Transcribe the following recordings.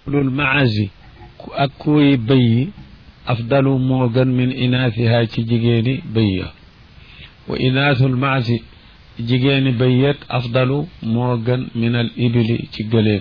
lul maasi ak kuy bëy yi afdalu moo gën min inaasiha ci jigéeni bëy ya wa inaasul maasi jigéeni bëyyet afdalu moo gën min al ibili ci gëléem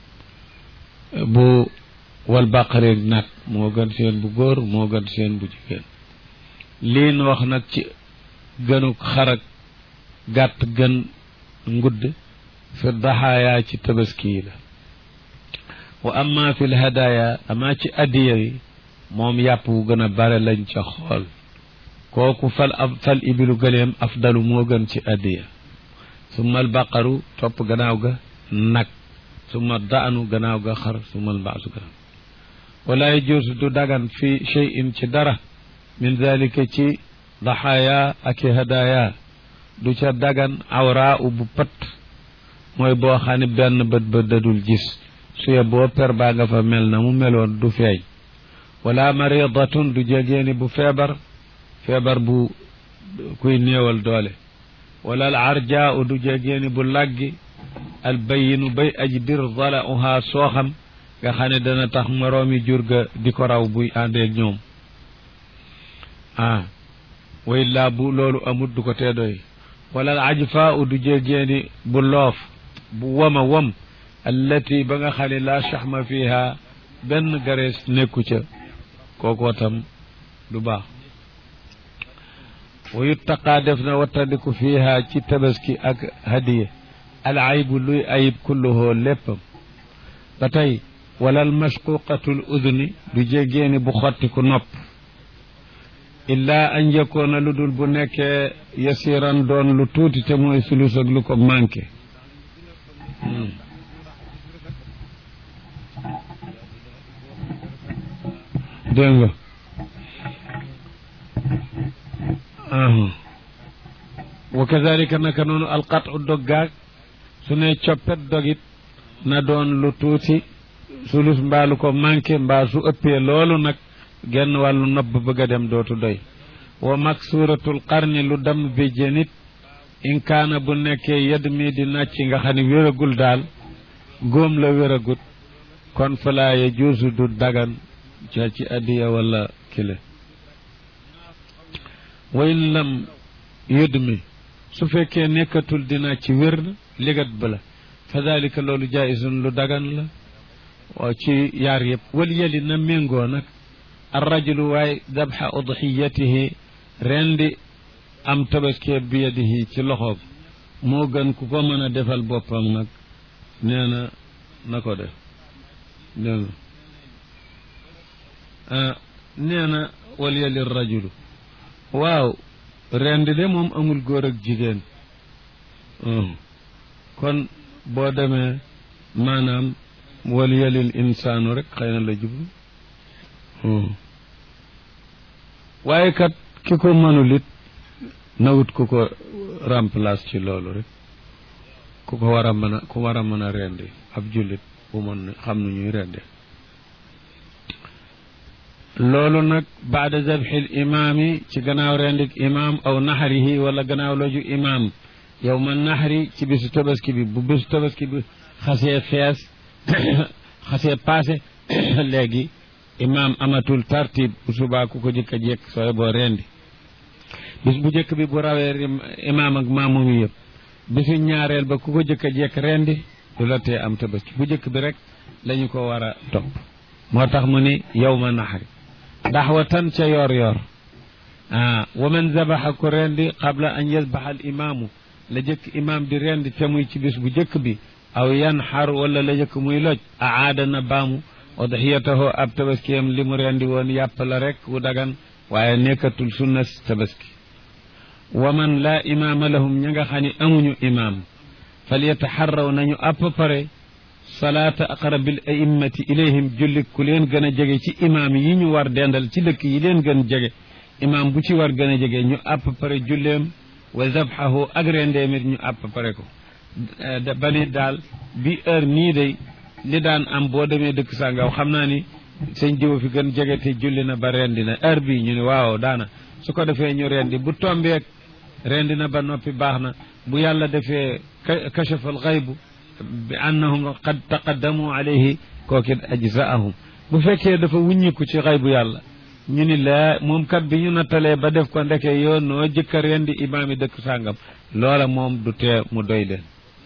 bu wal baqareeg nag moo gën seen bu góor moo gën seen bu jigéen liin wax nag ci gënu xarak gàtt gën ngudd fi daxaayaa ci tabaski yi la wa amma fi l hadaya amaa ci addiya yi moom yàpp wu gën a bare lañ ca xool kooku fal ab fal ibilu gëleem afdalu moo gën ci addiya summa al baqaru topp gannaaw ga nag summa daanu gannaaw ga xar summa al baasu gannaaw wala yajuusu du dagan fi cheyin ci dara min dalika ci daxaaya ak i hadaya du ca dagan awraa u bu pat mooy boo xam ne benn bët ba dadul gis suye boo per baa nga fa mel na mu meloon du feeñ wala maridatun du jegeeni bu feebar feebar bu kuy néewal doole wala al arjaa u du jegeeni bu laggi al bayinu bay aji bir dala uhaa sooxam nga xam ne dana tax moroomi jur ga di ko raw buy àndeeg ñoom ah way laa bu loolu amut du ko tee doy wala al ajfaa u du jegeeni bu loof bu wama wam allati ba nga xam ne laa chaxma fiha benn garees nekku ca kookoo tam du baax wa yuttaqaa def na wattandiku fiha ci tabaski ak hadiye al aybu luy ayib kulluhoo léppam ba tey wala al mashquqatul udni du jéggeeni bu xottiku nopp illaa an yakoona lu dul bu nekkee yasiran doon lu tuuti te mooy sulus ak lu ko manqué dégg nga wa kazalika naka noonu alqat u doggaag su ne coppet dogit na doon lu tuuti sulus mbaa lu ko manqué mbaa su ëppee loolu nag genn wàllu nobb bëgg a dem dootu doy wa maksuratul qarni lu dam bi jënit in kaana bu nekkee yedd mi di nàcc nga xam ne wéragul daal góom la wéragut kon falaa ya juusu du dagan ca ci addiya wala kile wayn lam yëdd mi su fekkee nekkatul dina ci wér ligat ba la fa dalika loolu jaisun lu dagan la waaw ci yaar yëpp wal yeli na méngoo nag ar rajulu waay dabxa udxiyatihi rendi am tabaskee bi yadihi ci loxoom moo gën ku ko mën a defal boppam nag nee na na ko def dégg nee na wal yali rajulu waaw rendi de moom amul góor ak jigéen kon boo demee maanaam wal yalil insaanu rek xëy na la jublu waaye kat ki ko mënul it nawut ku ko remplace ci loolu rek ku ko war a mën a ku war a mën a rendi ab jullit bu mën xam nu ñuy rendi loolu nag baada zabxil imaami ci gannaaw rendik imaam aw naxarihi wala gannaaw loju imaam yow ma naxari ci bisu tabaski bi bu bisu tabaski bi xasee fees xasee paase léegi imaam amatul tartib bu subaa ku ko jëkk a jekk sooy boo rendi bis bu jëkk bi bu rawee imaam ak maamum yi yëpp bisu ñaareel ba ku ko jëkk a jekk rendi du la tee am tabaski bu jëkk bi rek lañu ko war a topp moo tax mu ni yow ma naxari daxwatan ca yor yor ah wa man zabaxa ko rendi qabla an yasbaxa al imaamu la jëkk imaam di rendi te muy ci bis bu jëkk bi aw yanxar wala la jëkk muy loj aada na baamu udxiyatahu ab tabaskiyam li mu rendi woon yàpp la rek wu dagan waaye nekkatul sunna tabaski wa man laa imaama lahum ña nga xam ne amuñu imaam fal yataxarraw nañu àpp pare salaata aqrabil a'immati ilayhim julli ku leen gën a jege ci imaam yi ñu war dendal ci dëkk yi leen gën jege imaam bu ci war gën a jege ñu àpp pare julleem wa zabxahu ak rendeemit ñu àpp pare ko ba ni daal bi heure nii day li daan am boo demee dëkk sàngaw xam naa ni sëñ jiw fi gën jege te julli na ba rendi na heure bii ñu ne waaw daana su ko defee ñu rendi bu tombeek rendi na ba noppi baax na bu yàlla defee kachafal xaybu bi annahum qad taqaddamu alayhi kookit ajzaahum bu fekkee dafa wuññiku ci xay bu yàlla ñu ni laa moom kat bi ñu nattalee ba def ko ndeke yoon noo jëkka rendi imaam yi dëkk sàngam loola moom du tee mu doy leen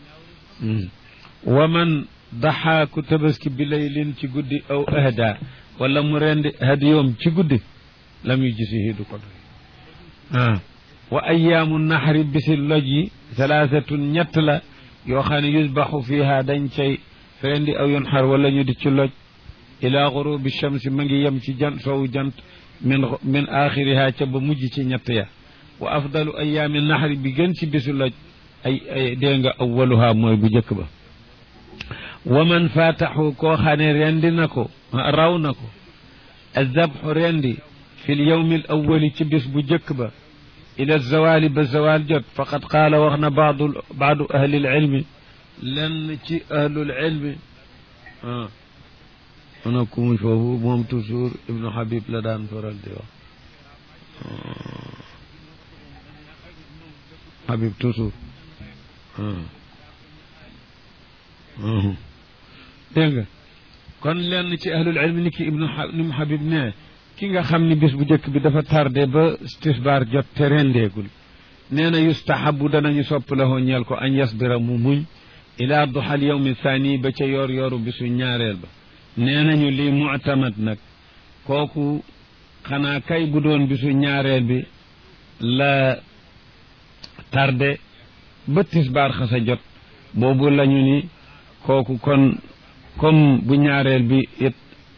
wa man daxaa ku tabaski bi laylin ci guddi aw ahda wala mu rendi hadiyoom ci guddi lam yu gisihi du ko doy ah wa ayaamu naxari bisi loj yi salaasatun ñett la yoo xam ne yusbaxu fiha dañ cay rendi aw yunxar wala ñu di ci loj ila gurubi shamsi ma ngi yem ci jant sowu jant min min axiriha ca ba mujj ci ñett ya wa afdalu ayaami naxari bi gën ci bisu loj ay ay dégg nga awaluha mooy bu njëkk ba wa man faataxu koo xam ne rendi na ko raw na ko azabxu rendi fi l yawmi al awali ci bis bu njëkk ba ila zawali ba zawal jot faqad qaala wax na baadu baadu ahli lilmi lenn ci ahlul ilmi ah ana ku muy foofu moom toujours ibnu habib la daan faral di wax habib toujours dégg nga kon lenn ci ahlul ilmi ni ki ibnu ni mu habib ne ki nga xam ni bis bu njëkk bi dafa tardé ba tisbaar jot te rendeegul nee na yustahabu danañu sopp la hoo ñeel ko añ yasbira mu muñ ila duxal yawmi thani ba ca yoor yooru bisu ñaareel ba nee nañu lii mu'tamad nag kooku xanaa kay bu doon bisu ñaareel bi la tardé ba tisbaar xasa jot boobu lañu ni kooku kon comme bu ñaareel bi it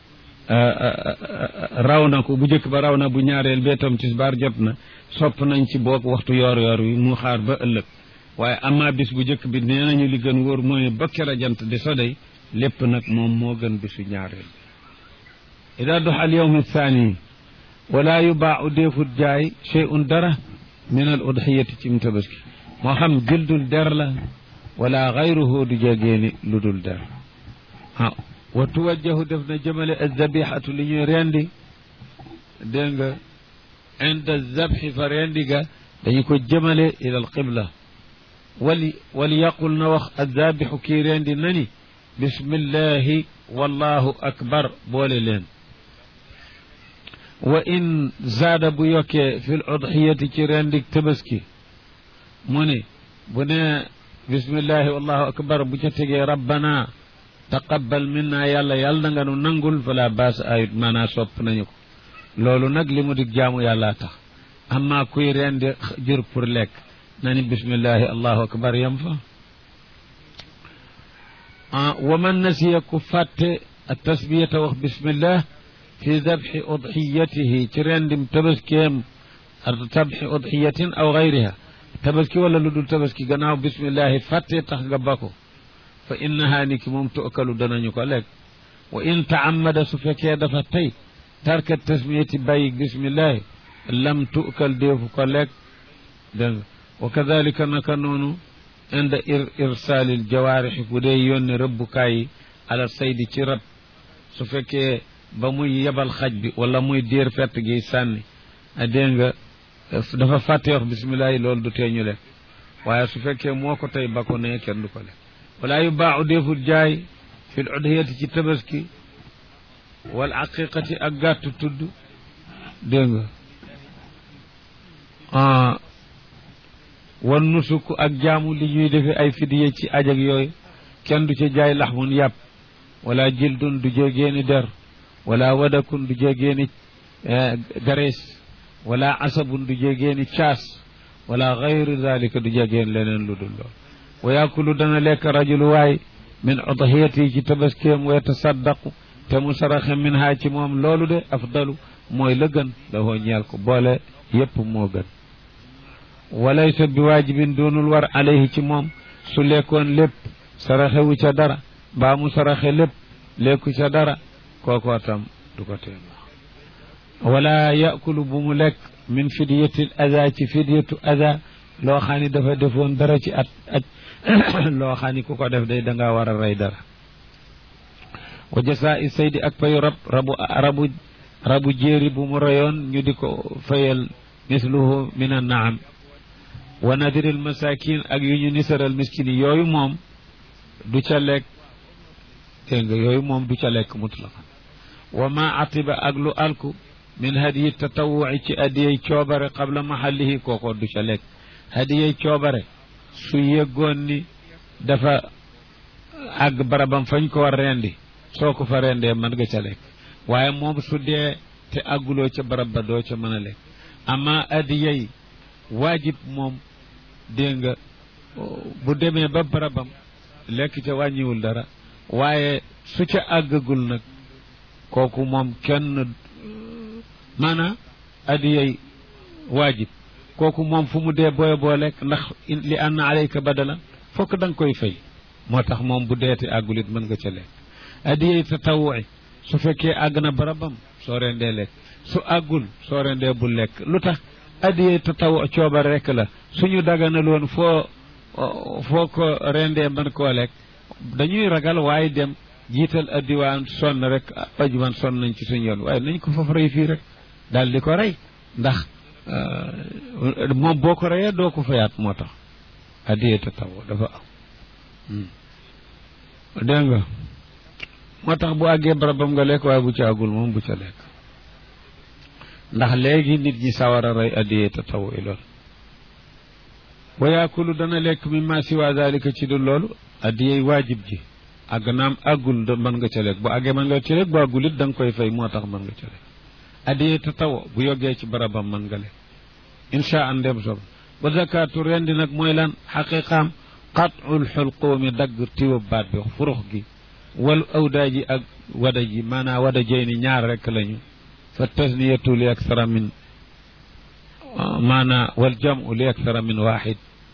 raw na ko bu njëkk ba raw na bu ñaareel bee tam tisbaar jot na sopp nañ ci boog waxtu yoor yoor wi mu xaar ba ëllëg waaye ama bis bu njëkk bi nee nañu li gën wóor mooy ba kera jant di sodey lépp nag moom moo gën bisu ñaareel bi ida dox al yawm thani wala yubaau déefut jaay cheyun dara min al udhiyati ci mu tabaski moo xam jëldul der la wala gayruhu du jegeeni lu dul der ah wa tuwajjahu def na jëmale azabihatu li ñuy rendi dégg nga inda zabxi fa rendi ga dañu ko jëmale ila al qibla wali wali yaqul na wax azabixu kii rendi nani bismillahi wallahu akbar boole leen wa in zaada bu yokkee fi l udhiyati ci rendik tabaski mu ne bu ne bismillahi wallahu akbar bu ca tegee rabbana taqabbal minna yàlla yàlla na nga nu nangul fala baas ayut maanaa sopp nañu ko loolu nag li mu dig jaamu yàlla tax amma kuy rendi jur pour lekk na ni bismillahi allahu akbar yam fa wa man nasiya ku fàtte tasbiyata wax bismillah fi dabxi udxiyatihi ci rendim tabaskeem dabxi udxiyatin aw gayriha tabaski wala lu dul tabaski gannaaw bismillahi fàtte tax nga ba ko fa innaha ni ki moom tuukalu danañu ko lekk wa in taamada su fekkee dafa tey tarka tasmiyati bàyyi bismillahi lam tuukal deefu ko lekk dégg nga wa kadalika naka noonu inda ir irsaalil jawaarixi bu dee yónni rëbbukaay yi ala saydi ci rab su fekkee ba muy yebal xaj bi wala muy diir fett gi sànni a dégg nga dafa fàtte wax bisimilah yi loolu du tee ñu lekk waaye su fekkee moo ko tey ba ko nee kenn du ko lekk wala yu baaxu deful jaay fi l udhiyati ci tabaski wal aqiqati ak gàttu tudd dégg nga wan nusuk ak jaamu li ñuy defee ay fidiye ci aj ak yooyu kenn du ca jaay laxmun yàpp wala jildun du jégeeni der wala wadakun du jégeeni garees wala asabun du jégeeni caas wala gayru dalika du jégeen leneen lu dul lool wa yakulu dana lekk rajulu waay min udhiyati ci tabaskeem wa yatasaddaqu te mu saraxe min haa ci moom loolu de afdalu mooy la gën la hoo ñeel ko boole yépp moo gën walaysa bi waajibin doonul war alayhi ci moom su lekkoon lépp saraxewu ca dara mbaa mu saraxe lépp lekku ca dara kookoo tam du ko tee wala yakulu bu mu lekk min fidyatil ada ci fidyatu ada loo xam ni dafa defoon dara ci at aj loo xam ni ku ko def day dangaa war a rey dara wa jasaa i saydi ak payu rab rabu rabu rabu jéeri bu mu reyoon ñu di ko fayal misluhu min an naam wa nadiril masakin ak yu ñu nisaral miskin yi yooyu moom du ca lekk dégg nga yooyu moom du ca lekk mutlaqan wa ma atiba ak lu alku min hadiyi tatawuci ci adiyey coobare qabla mahallihi kooko du ca lekk hadiyey coobare su yëggoon ni dafa àgg barabam fañ ko war rendi soo ko fa rendee mën nga ca lekk waaye moom su dee te àgguloo ca barab ba doo ca mën a lekk ama adiyey waajib moom dégg nga bu demee ba barabam lekk ca wàññiwul dara waaye su ca àggagul nag kooku moom kenn maanaam adiyey waajib kooku moom fu mu dee booy boo lekk ndax li anna alayka badalan fokk da nga koy fay moo tax moom bu deeti àggulit mën nga ca lekk adiyey tatawuci su fekkee àgg na barabam soo rendee lekk su àggul soo rendee bu lekk lu tax adiyey tatawu coobar rekk la suñu daganaloon foo foo ko rendee mën koo lekk dañuy ragal waaye dem jiital addiwaan sonn rek ajuwaan sonn nañ ci suñu yoon waaye nañ ko foofu rey fii rek daal di ko rey ndax moom boo ko reyee doo ko fayaat moo tax addiye tatawu dafa am dégg nga moo tax bu àggee barabam nga lekk waaye bu ca àggul moom bu ca lekk ndax léegi nit ñi sawar a rey addiye tatawu i lool wa yaakulu dana lekk mi ma siwa dalika ci du loolu addiyey waajib ji àgg naam àggul da mën nga ca lekk bu àggee mën nga ca lekk bu àggul it da nga koy fay moo tax mën nga ca lekk addiyey tatawu bu yoggee ci barabam mën nga lekk insha an dem sob ba zakatu rendi nag mooy lan xaqiqaam qatul xulquumi dagg tiwab baat bi furux gi wal awdaa ji ak wada ji maanaa wada jey ni ñaar rekk lañu fa tasniyatu li aksara min maanaa wal jamu li aksara min waxid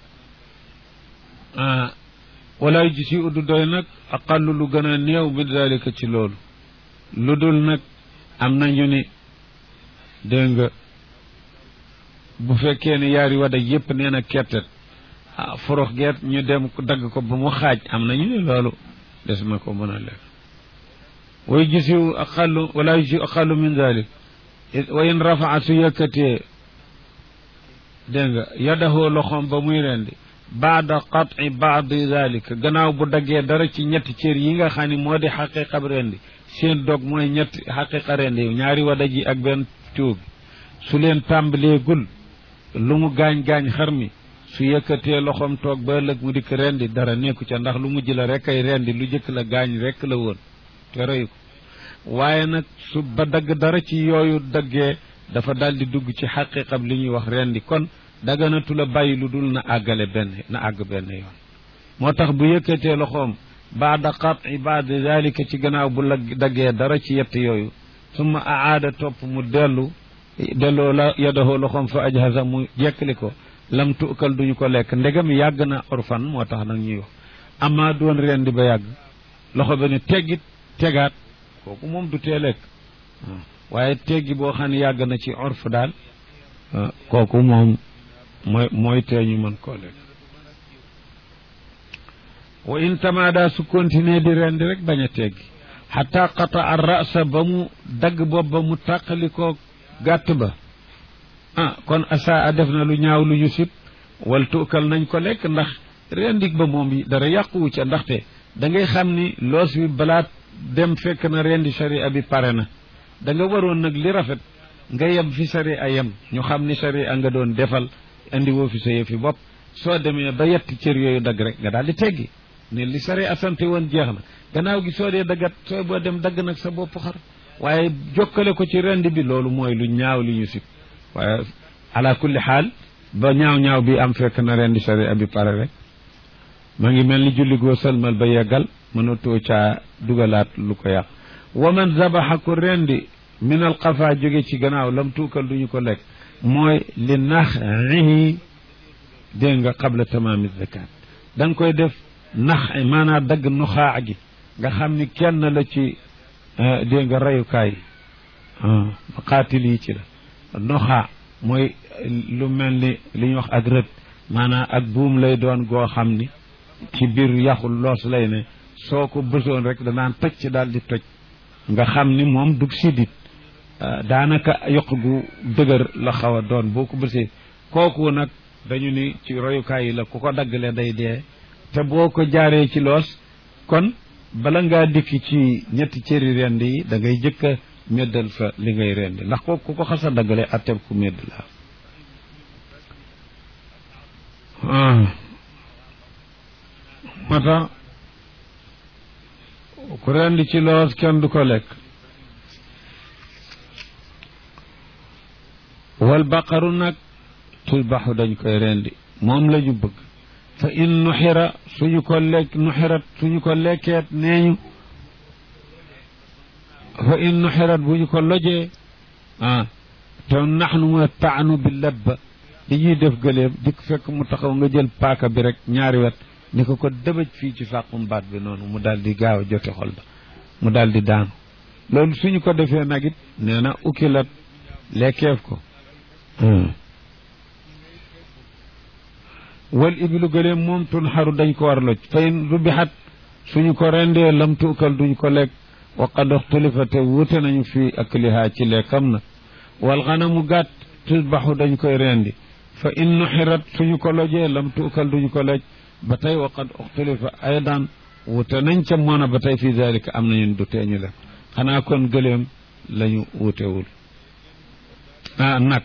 wala ji si uddu doy nag aqallu lu gën a néew min dalika ci loolu lu dul nag am nañu ni dégg nga bu fekkee ne yaari wada yépp nee na kettet ah forox geet ñu dem dagg ko ba mu xaaj am nañu ne loolu des na ko mën a lekk way gisiw aqallu wala gisiw aqallu min dalik wa in rafaa su yëkkatee dégg nga yadahoo loxoom ba muy rendi baada qat'i baadi dalika gannaaw bu daggee dara ci ñetti cër yi nga xam ne moo di xaqiqa rendi seen dog mooy ñetti xaqiqa rendi ñaari wada ji ak benn tuub su leen tàmbaleegul lu mu gaañ-gaañ xar mi su yëkkatee loxoom toog ba ëllëg mu dikk rendi dara nekku ca ndax lu mujj la rek ay rendi lu jëkk la gaañ rek la woon te reyu ko waaye nag su ba dagg dara ci yooyu daggee dafa daldi dugg ci xaqiqam li ñuy wax rendi kon daganatu la bàyyi lu dul na àggale benn na àgg benn yoon moo tax bu yëkkatee loxoom baada qat'i baada dalika ci gannaaw bu la daggee dara ci yett yooyu summa aada topp mu dellu delloo la yadahoo loxoom fa ajhaza mu jekkali ko lam tuukal duñu ko lekk ndegam yàgg na orfan moo tax nag ñuy wax amaa doon rendi ba yàgg loxo ba ne teggit tegaat kooku moom du tee lekk waaye teggi boo xam ne yàgg na ci orf daal kooku moom mooy mooy tee ñu mën koo lekk wa in tamaada su continuer di rendi rek bañ a teggi xata qata ar rasa ba mu dagg bopp ba mu tàqalikoo gàtt ba ah kon asa a def na lu ñaaw lu ñu sib wal tuukal nañ ko lekk ndax rendik ba moom yi dara yàquwu ca ndaxte da ngay xam ni loos wi balaat dem fekk na rendi sharia bi pare na da nga waroon nag li rafet nga yem fi sharia yem ñu xam ni sharia nga doon defal indi woo fi sa yëfi bopp soo demee ba yetti cër yooyu dagg rek nga daal di teggi ne li sharia sante woon jeex na gannaaw gi soo dee daggat soo boo dem dagg nag sa bopp xar waaye jokkale ko ci rendi bi loolu mooy lu ñaaw li ñu sib waaye ala kulli xaal ba ñaaw ñaaw bi am fekk na rendi sharia bi pare rek ma ngi mel ni julli goo salmal ba yeggal mënatoo caa dugalaat lu ko yàq wa man zabaxa ku rendi min al qafa jóge ci gannaaw lam tuukal duñu ko lekk mooy li naxihi dégg nga qabla tamaami zakat da nga koy def nax maanaam dagg nuxaa gi nga xam ni kenn la ci dégg nga reyukaay xaatil yi ci la nuxaa mooy lu mel ni li ñuy wax ak rët maanaam ak buum lay doon goo xam ni ci biir yaxul loos lay ne soo ko bësoon rek danaan toj ci daal di toj nga xam ni moom dug sidit daanaka yokk gu dëgër la xaw a doon boo ko bësee kooku nag dañu ni ci royukaay yi la ku ko daggale day dee te boo ko jaaree ci loos kon bala ngaa dikk ci ñetti cëri rend yi da ngay jëkk a meddal fa li ngay rendi ndax ko ku ko xasa daggale atteb ku medd la moo tax ku rendi ci loos kenn du ko lekk wal baqaru nag tulbaxu dañ koy rendi moom la ñu bëgg fa in nuxira suñu ko lekk nuxirat suñu ko lekkeet neeñu fa in nuxirat bu ñu ko lojee ah te naxnu mooy taanu bi labba li ñuy def gëléem dikk fekk mu taxaw nga jël paaka bi rek ñaari wet ni ko ko dëbëj fii ci sàqum baat bi noonu mu daal di gaaw a jote xol ba mu daal di daanu loolu suñu ko defee nag it nee na ukilat lekkeef ko wal ibilu gëléem moom tun xaru dañ ko war loj fa in rubixat suñu ko rendee lam tuukal duñ ko lekk wa qad uxtulifa te wuute nañu fii aklihaa ci lekkam na wal xanamu gàtt tusbaxu dañ koy rendi fa in nuxirat suñu ko lojee lam tuukal duñu ko loj ba tey wa qad uxtulifa aydan wuute nañ ca moona ba tey fii dalika am nañu du teeñu lekk xanaa kon gëléem lañu wuutewul ah nag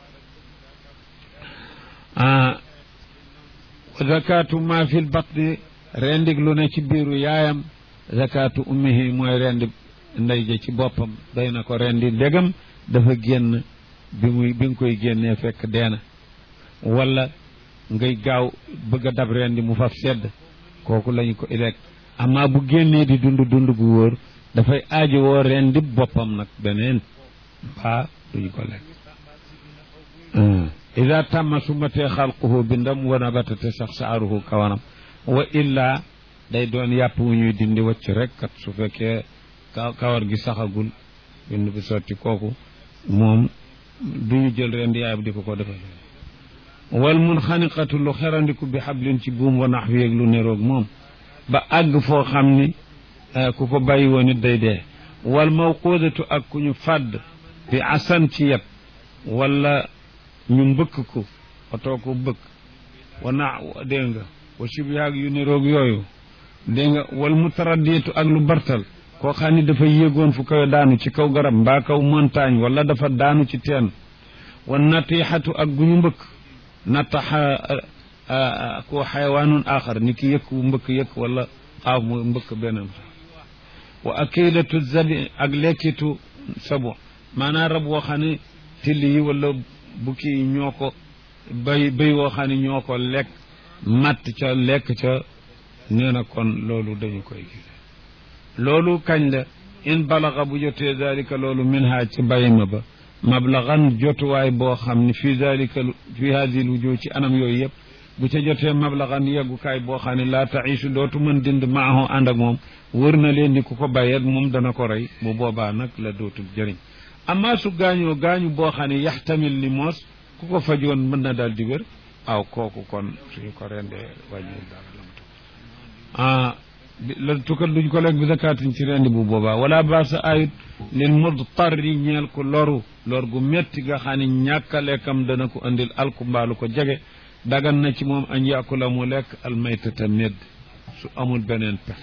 ah zakatu ma fil batni rendig lu ne ci biiru yaayam zakatu ummihi mooy rendi ndey ja ci boppam day na ko rendi ndegam dafa génn bi muy bi nga koy génnee fekk deena wala ngay gaaw bëgg a dab rendi mu faf sedd kooku lañu ko ilekk amaa bu génnee di dund dund gu wóor dafay aajo woo rendi boppam nag beneen baa duñu ko lekk ida tamma su matee xalquhu bindam wa nabata te sax saaruhu kawanam wa illa day doon yàpp wu ñuy dindi wacc rek kat su fekkee kawar gi saxagul bind bi sotti kooku moom duñu jël ren yaay bi di ko ko defal wal mun xaniqatu lu xerandiku bi xablin ci buum wa nax wi ak lu neroog moom ba àgg foo xam ni ku ko bàyyi woon it day dee wal mawquudatu ak ku ñu fàdd bi asan ci yet wala ñu mbëkk ko otoo ko bëkk wana dégg nga wa sibihaag yu niroog yooyu dégg nga wal mutaraddiatu ak lu bartal koo xam ni dafa yéegoon fu koy daanu ci kaw garab mbaa kaw montagne wala dafa daanu ci teen wa natixatu ak gu ñu mbëkk nataxa ko xayawaanun axar ni ki yëkk wu mbëkk yëkk wala xaaf mu mbëkk beneen wa akilatu zabi ak lekkitu sabu maanaam rab woo xam ne till yi wala bukki yi ñoo ko bay bay woo xam ne ñoo ko lekk matt ca lekk ca nee na kon loolu dañu koy gis loolu kañ la in balaxa bu jotee dalika loolu min ha ci bayma ba mablaxan jotuwaay boo xam ne fii dalika fi hadi lwujuu ci anam yooyu yëpp bu ca jotee mablaxan yeggukaay boo xam ne laa taisu dootu mën dind maaho ànd ak moom wër na leen ni ku ko bàyyeet moom dana ko rey bu boobaa nag la dootul jëriñ amma su gaañoo gaañu boo xam ne yaxtamil ni moos ku ko fajoon mën na daal di wér aw kooku kon suñu ko rendee wàññiwul dara lam la tukkal duñ ko lekk bi zakaatin ci rendi bu boobaa wala baasa ayut lil mudtarri ñeel ko loru lor gu metti nga xam ne ñàkk a lekkam dana ko andil alku mbaalu ko jege dagan na ci moom añ yàkula mu lekk almaytata medd su amul beneen pexe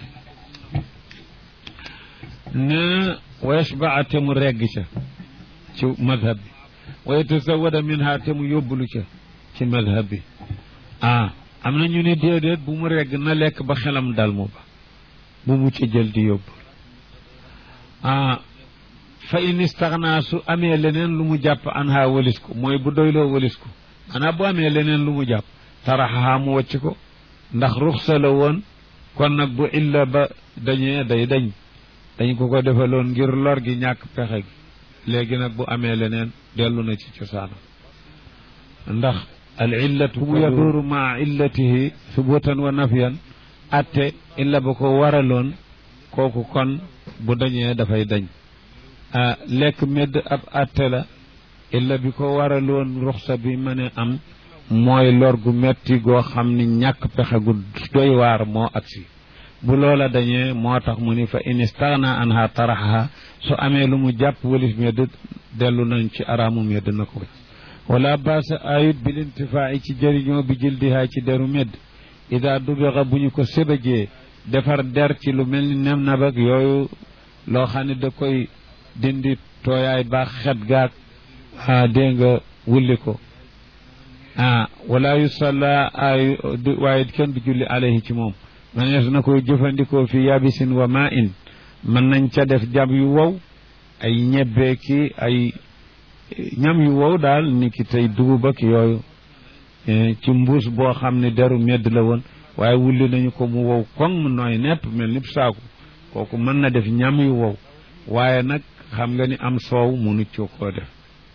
ne wa yashbaa te mu regg ca ci madhab bi wa yatasawada minha te mu yóbbulu ca ci madhab bi ah am na ñu ne déedéet bu mu regg na lekk ba xelam dal mu ba bu mu ci jël di yóbbu ah fa in istaxnaa su amee leneen lu mu jàpp anha walis ko mooy bu doyloo walis ko xanaa bu amee leneen lu mu jàpp taraxaha mu wàcc ko ndax ruxsa la woon kon nag bu illa ba dañee day dañ dañ ko ko defaloon ngir lor gi ñàkk pexe gi léegi nag bu amee leneen dellu na ci cosaanam ndax al illatu bu yaduuru maa illatihi subutan wa nafiyan atte illa ba ko waraloon kooku kon bu dañee dafay dañ lekk medd ab atte la illa bi ko waraloon ruxsa bi mën a am mooy lor gu metti goo xam ni ñàkk pexe gu doy waar moo agsi bu loola dañee moo tax mu ni fa in istaghna anha taraxaha su amee lu mu jàpp walif medd dellu nañ ci araamu medd na ko wala baasa ayut bil intifaa'i ci jëriñoo bi jildihaa ci deru medd ida dubixa bu ñu ko sébajee defar der ci lu mel ni nem na bak yooyu loo xam ne da koy dindi tooyaay baax xet gaag ah dégg nga wulli ko ah wala yu salla ay waaye kenn du julli alayhi ci moom manees na koy jëfandikoo fi yabisin wa ma in mën nañ ca def jab yu wow ay ñebbe ki ay ñam yu wow daal ni ki tey dugub ak yooyu ci mbuus boo xam ne deru medd la woon waaye wulli nañu ko mu wow koŋ mu nooy nepp mel ni saaku kooku mën na def ñam yu wow waaye nag xam nga ni am soow munu ci koo def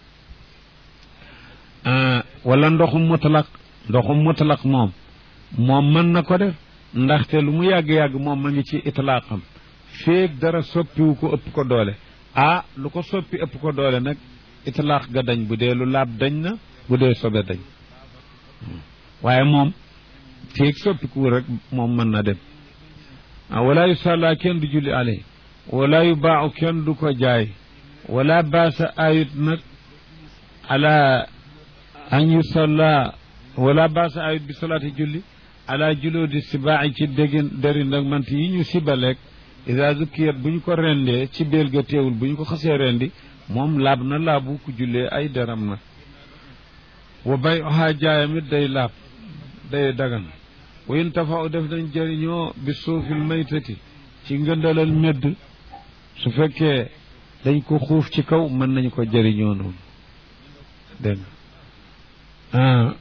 wala ndoxum mutlaq ndoxum mutlaq moom moom mën na ko def ndaxte lu mu yàgg-yàgg moom ma ngi ci itlaaqam féeg dara soppiwu ko ëpp ko doole ah lu ko soppi ëpp ko doole nag itlaaq ga dañ bu dee lu laab dañ na bu dee sobe dañ waaye moom féeg soppiku rek moom mën na dem ah wala yu sàllaa kenn du julli alay wala yu baaxu kenn du ko jaay wala baasa ayut nag ala an yu salla wala baasa ayut bi salaati julli ala juloo di sibaaxi ci déggin deri nag mant yi ñu sibaleeg ida zukkiyat bu ñu ko rendee ci béel ga teewul bu ñu ko xasee rendi moom laab na laabu ku jullee ay deram na wa bay oxaa jaayam it day laab day dagan wa in tafaw def nañ jëriñoo bi suufil maytati ci ngëndalal medd su fekkee dañ ko xuuf ci kaw mën nañu ko jëriñoo noonu dégg nga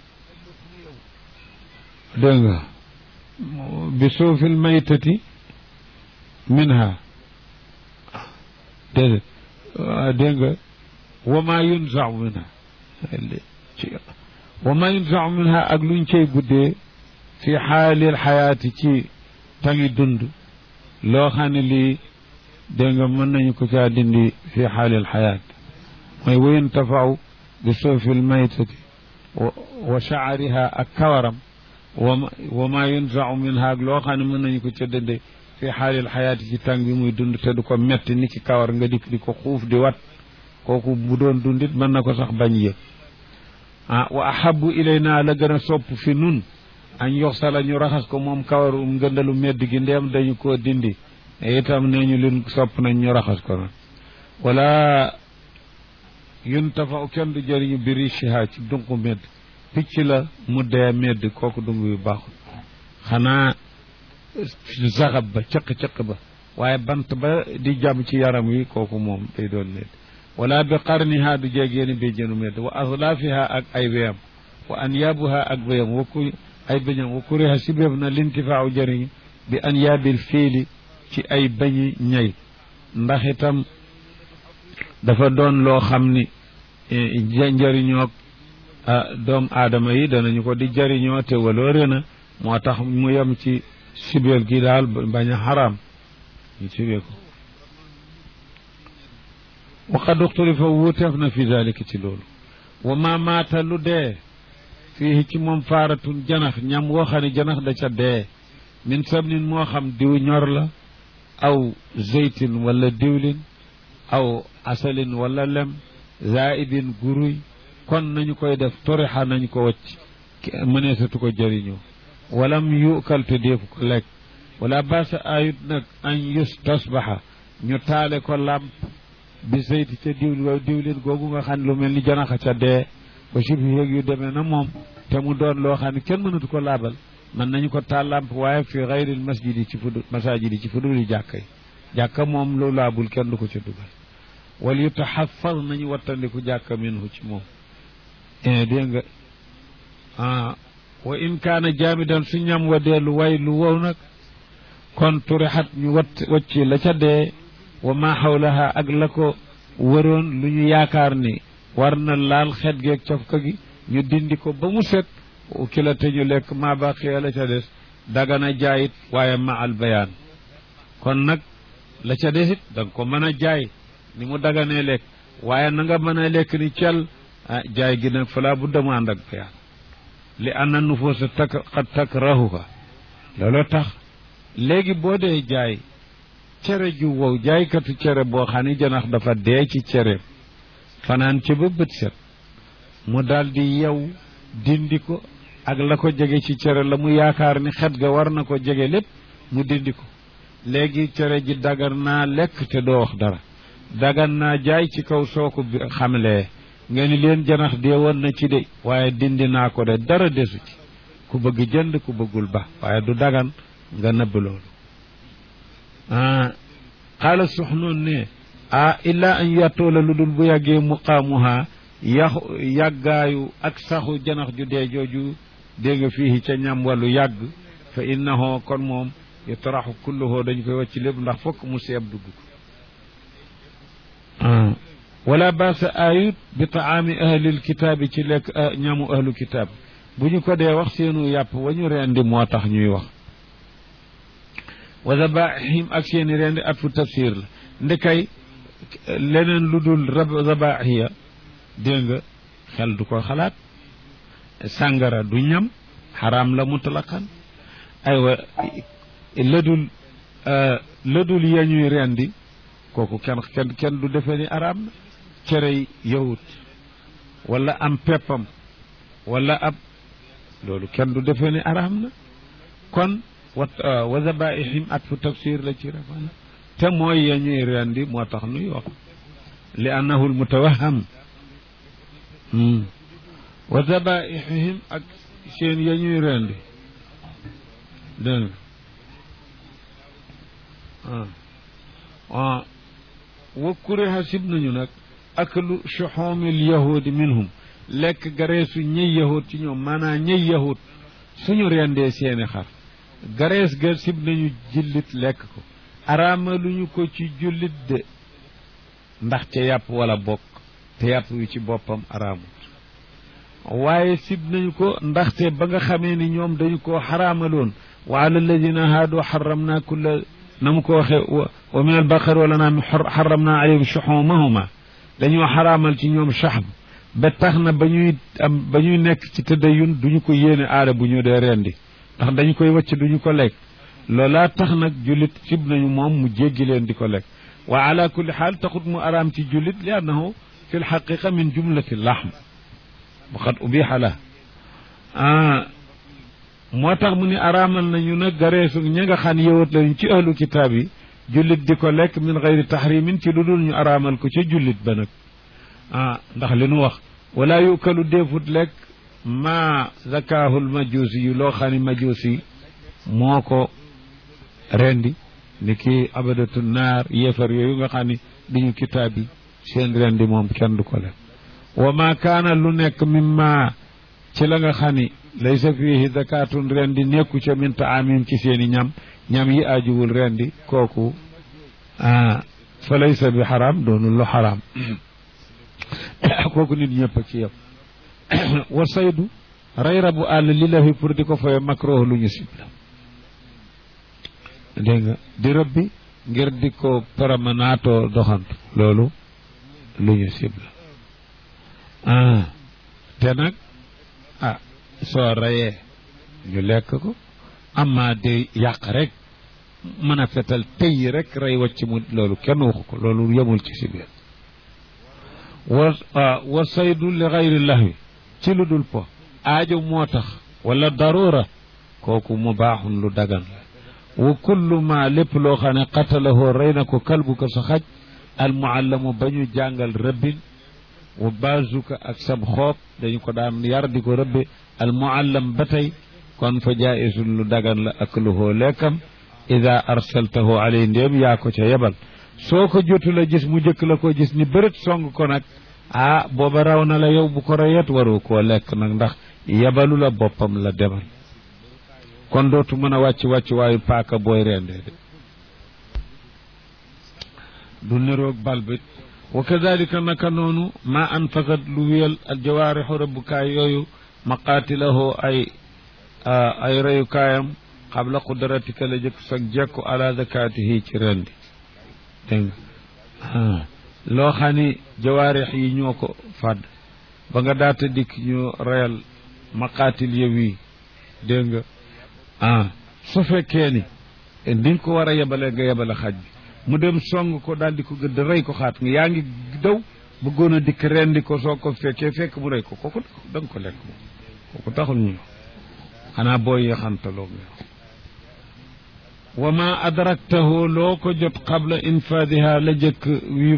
dégg nga bi suufil maytati minha déedéet dégg nga wa maa yunzau minha wa maa yunzau minha ak luñ cay guddee fi xaalil xayaati ci tangi dund loo xam ne lii dégg nga mën nañu ko caa dindi fi xaalil xayaat mooy wayin tafaw bi suufil maytati wa shaariha ak kawaram wa maa yunzau minha ak loo xam ne mën nañu ko ca dënde fi xaalil xayaati ci tàng bi muy dund te du ko metti ni ki kawar nga dikk di ko xuuf di wat kooku bu doon dundit mën na ko sax bañ yëg ah wa ahabu ilayna la gën a sopp fi nun añ yox sala ñu raxas ko moom kawaru ngëndalu medd gi ndeem dañu koo dindi itam nee ñu lin sopp nañ ñu raxas ko noonu wala yun tafa kenn du jëriñu biri shiha ci dunqu medd picc la mu dee medd kooku dung yu baaxul xanaa saxab ba cëq-cëq ba waaye bant ba di jàmm ci yaram wi kooku moom day doon medd wala bi qarniha du jegeeni bi jënu medd wa aslaafiha ak ay weyam wa anyaabuha ak weyam wakku ay bañam wa kuriha si béef na lintifaaw jëriñ bi an yaabil fiili ci ay bañi ñay ndax itam dafa doon loo xam ni njëriñoog doom aadama yi danañu ko di jëriñoo te waloore na moo tax mu yem ci sibeel gi daal bañ a xaraam ñu sibee ko waqad uxtulifa wuuteef na fi dalika ci loolu wa ma maata lu dee fii ci moom faaratun janax ñam woo xam ne janax da ca dee min sabnin moo xam diw ñor la aw zeytin wala diwlin aw asalin wala lem zaidin guruy kon nañu koy def torixa nañu ko wacc mëneesatu ko jëriñoo walam yukal te deefu ko lekk wala basa ayut nag an yus tasbaxa ñu taale ko làmp bi zeyti ca diwlin waaw diwlin googu nga xam ne lu mel ni janaxa ca dee ba sibi yéeg yu demee na moom te mu doon loo xam ne kenn mënatu ko laabal mën nañu ko taal làmp waaye fi xayril masjid yi ci fudu masajid yi ci fuduli jàkka yi jàkka moom lu laabul kenn du ko ca dugal wal yutaxafaz nañu wattandiku jàkka minhu ci moom dégg nga ah wa in kaana jaamidan su ñam wa dee lu way lu wow nag kon turixat ñu wat wacci la ca dee wa ma xawlaha ak la ko wëroon lu ñu yaakaar ni war na laal xet geeg cofka gi ñu dindi ko ba mu set ki la te ñu lekk maa baqiya la ca des dagana jaayit waaye ma al bayaan kon nag la ca des it da nga ko mën a jaay ni mu daganee lekk waaye na nga mën a lekk ni cel ah jaay gi nag falaa bu demu ànd ak bayaan li anna nufuusa tak xat takrahuha looloo tax léegi boo dee jaay cere ju wow jaaykatu cere boo xam ne janax dafa dee ci cere fanaan ci ba bët set mu daldi yow dindi ko ak la ko jege ci cere la mu yaakaar ni xet ga war na ko jege lépp mu dindi ko léegi cere ji dagan naa lekk te doo wax dara dagan naa jaay ci kaw soo ko xamlee nga ni leen janax dee woon na ci de waaye dindi naa ko de dara desu ci ku bëgg jënd ku bëggul ba waaye du dagan nga nëbb loolu ah xaala soxnoon ne ah illa an yattoola lu dul bu yàggee muqaamuha yaxu yàggaayu ak saxu janax ju dee jooju dégg nga fii ca ñam wàllu yàgg fa innahu kon moom yutraxu kulluhu dañ koy wàcc lépp ndax fokk mu seeb dugg ko wala baasa ayut bi taami ahlil kitaabi ci lekk ñamu ahlu kitaab bu ñu ko dee wax seenu yàpp wa ñu rendi moo tax ñuy wax wa zabaihim ak seeni rendi at fu tafsir la ndekay leneen lu dul zabaiya dégg nga xel du ko xalaat sàngara du ñam xaraam la mutlaqan aywa lëdul lëdul ya ñuy rendi kooku kenn kenn kenn du defee ni araam na cerey yahut wala am peppam wala ab loolu kenn du defee ni araam na kon wa wa zabaihim at fu tafsir la ci rafana te mooy ya ñuy rendi moo tax nuy wax li annahu lmutawaham wa zabaihim ak seen ya ñuy rendi dégg nga wa kuriha sib nañu nag aklu shuhumil yahudi minhum lekk gareesu ñëy yahud ci ñoom maanaam ñëy yahud suñu rendee seeni xar garees ga sib nañu jullit lekk ko araamaluñu ko ci jullit de ndax ca yàpp wala bokk te yàpp wi ci boppam araamut waaye sib nañu ko ndaxte ba nga xamee ni ñoom dañu koo xaraamaloon wa ala alladina haadu xaramna kulla na mu ko waxe wa min albaqar wala naam xaramna alayhim shuxumahuma dañoo xaraamal ci ñoom saxb ba tax na ba ñuy am ba ñuy nekk ci tëddayun duñu ko yéene aada bu ñu dee rendi ndax dañu koy wacc duñu ko lekk loolaa tax nag jullit sib nañu moom mu jéggi leen di ko lekk wa ala kulli xaal taxut mu araam ci jullit li annahu fi lxaqiqa min jumlati laxm waxat ubixa la ah moo tax mu ni araamal nañu nag gareesu ña nga xam yowat lañu ci ahlu kitaab yi jullit di ko lekk min gayri tahrimin ci lu dul ñu araamal ko ca jullit ba nag ah ndax li nu wax wala yukalu deefut lekk ma zakahul majusi yu loo xam ne majusi moo ko rendi ni ki abadatu naar yéefar yooyu nga xam ne duñu kitaab yi seen rendi moom kenn du ko lekk wa ma kaana lu nekk mimma ci la nga xam ni laysa fihi zakatun rendi nekku ca min taamim ci seeni ñam ñam yi ajuwul rendi kooku ah fa laysa bi xaram doonul lu xaram kooku nit ñëpp ci yëpp wa saydu rey rabu àll li la fi pour di ko foye makruh lu ñu sib la dégg nga di rëbbi ngir di ko paramanaatoo doxantu loolu lu ñu sib la ah te nag ah soo reyee ñu lekk ko amma di yàq rek mën a fetal tëy rek rey wacc mu loolu kenn waxu ko loolu yemul ci si biir wa wa saydu li xayri lahwi ci lu dul po aajo moo tax wala darura kooku mu baaxun lu dagan la wa kullu ma lépp loo xam ne qatalahoo rey na ko kalbu ko sa xaj al muallamu ba ñu jàngal rëbbin wa bazuka ak sab xoob dañu ko daan yar di ko rëbbe al muallam ba tey kon fa jaisun lu dagan la akluhoo lekkam ida arsaltahu alay ndéem yaa ko ca yebal soo ko jotu la gis mu jëkk la ko gis ni bërët song ko nag ah booba raw na la yow bu ko reyet waru koo lekk nag ndax yebalu la boppam la demal kon dootu mën a wàcc wàcc waayu paaka booy rendee de du niroog bal bi wa kadalika naka noonu ma anfasat lu wiyal al jawaarixu rëbbukaay yooyu maqaatilahoo ay ay reyukaayam xabla qudratika la jëkk sag jekku ala zakatihi ci rendi dégg nga loo xam ni jawaarix yi ñoo ko fàdd ba nga daata dikk ñu reyal maqaatil yow yi dégg nga ah su fekkee ni ni nga ko war a yebale nga yebale xaj bi mu dem song ko daal di ko gëdd rey ko xaat nga yaa ngi daw bëggoon a dikk rendi ko soo ko fekkee fekk mu rey ko kooku da nga ko lekk moom kooku taxul ñu xanaa booy yaxantaloo nga wa ma adraktahu loo ko jot qabla infaadiha la jëkk yu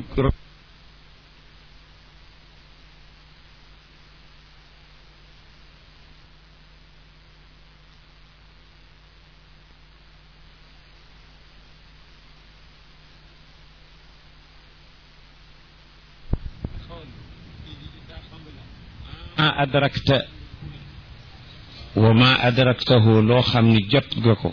ma adrakta wa ma adraktahu loo xam ni jot nga ko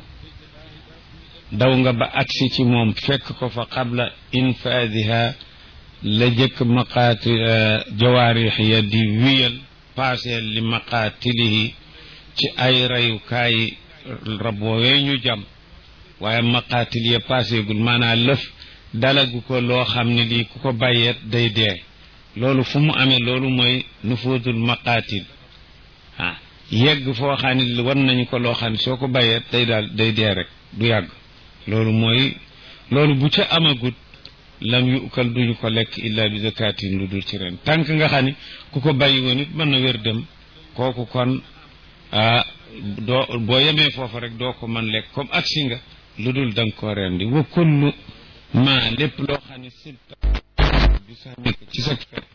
daw nga ba agsi ci moom fekk ko fa qabla infaadiha la jëkk maqaati jawaarix ya di wiyal paaseel li maqaatilihi ci ay reyukaay raboowee ñu jam waaye maqaatil ya paaseegul maanaa lëf dalagu ko loo xam ne lii ku ko bàyyeet day dee loolu fu mu amee loolu mooy nufuudul maqaatil ah yegg foo xam ne war nañu ko loo xam ne soo ko bàyyeet day daal day dee rek du yàgg loolu mooy loolu bu ca amagut lam yukal duñu ko lekk illa bi zakatin lu dul ci ren tànk nga xam ni ku ko bàyyi woon it mën na wér dem kooku kon ah doo boo yemee foofu rek doo ko mën lekk comme agsi nga lu dul da nga koo rendi wa kullu ma lépp loo xam ne silta bi sa nekk ci sa fet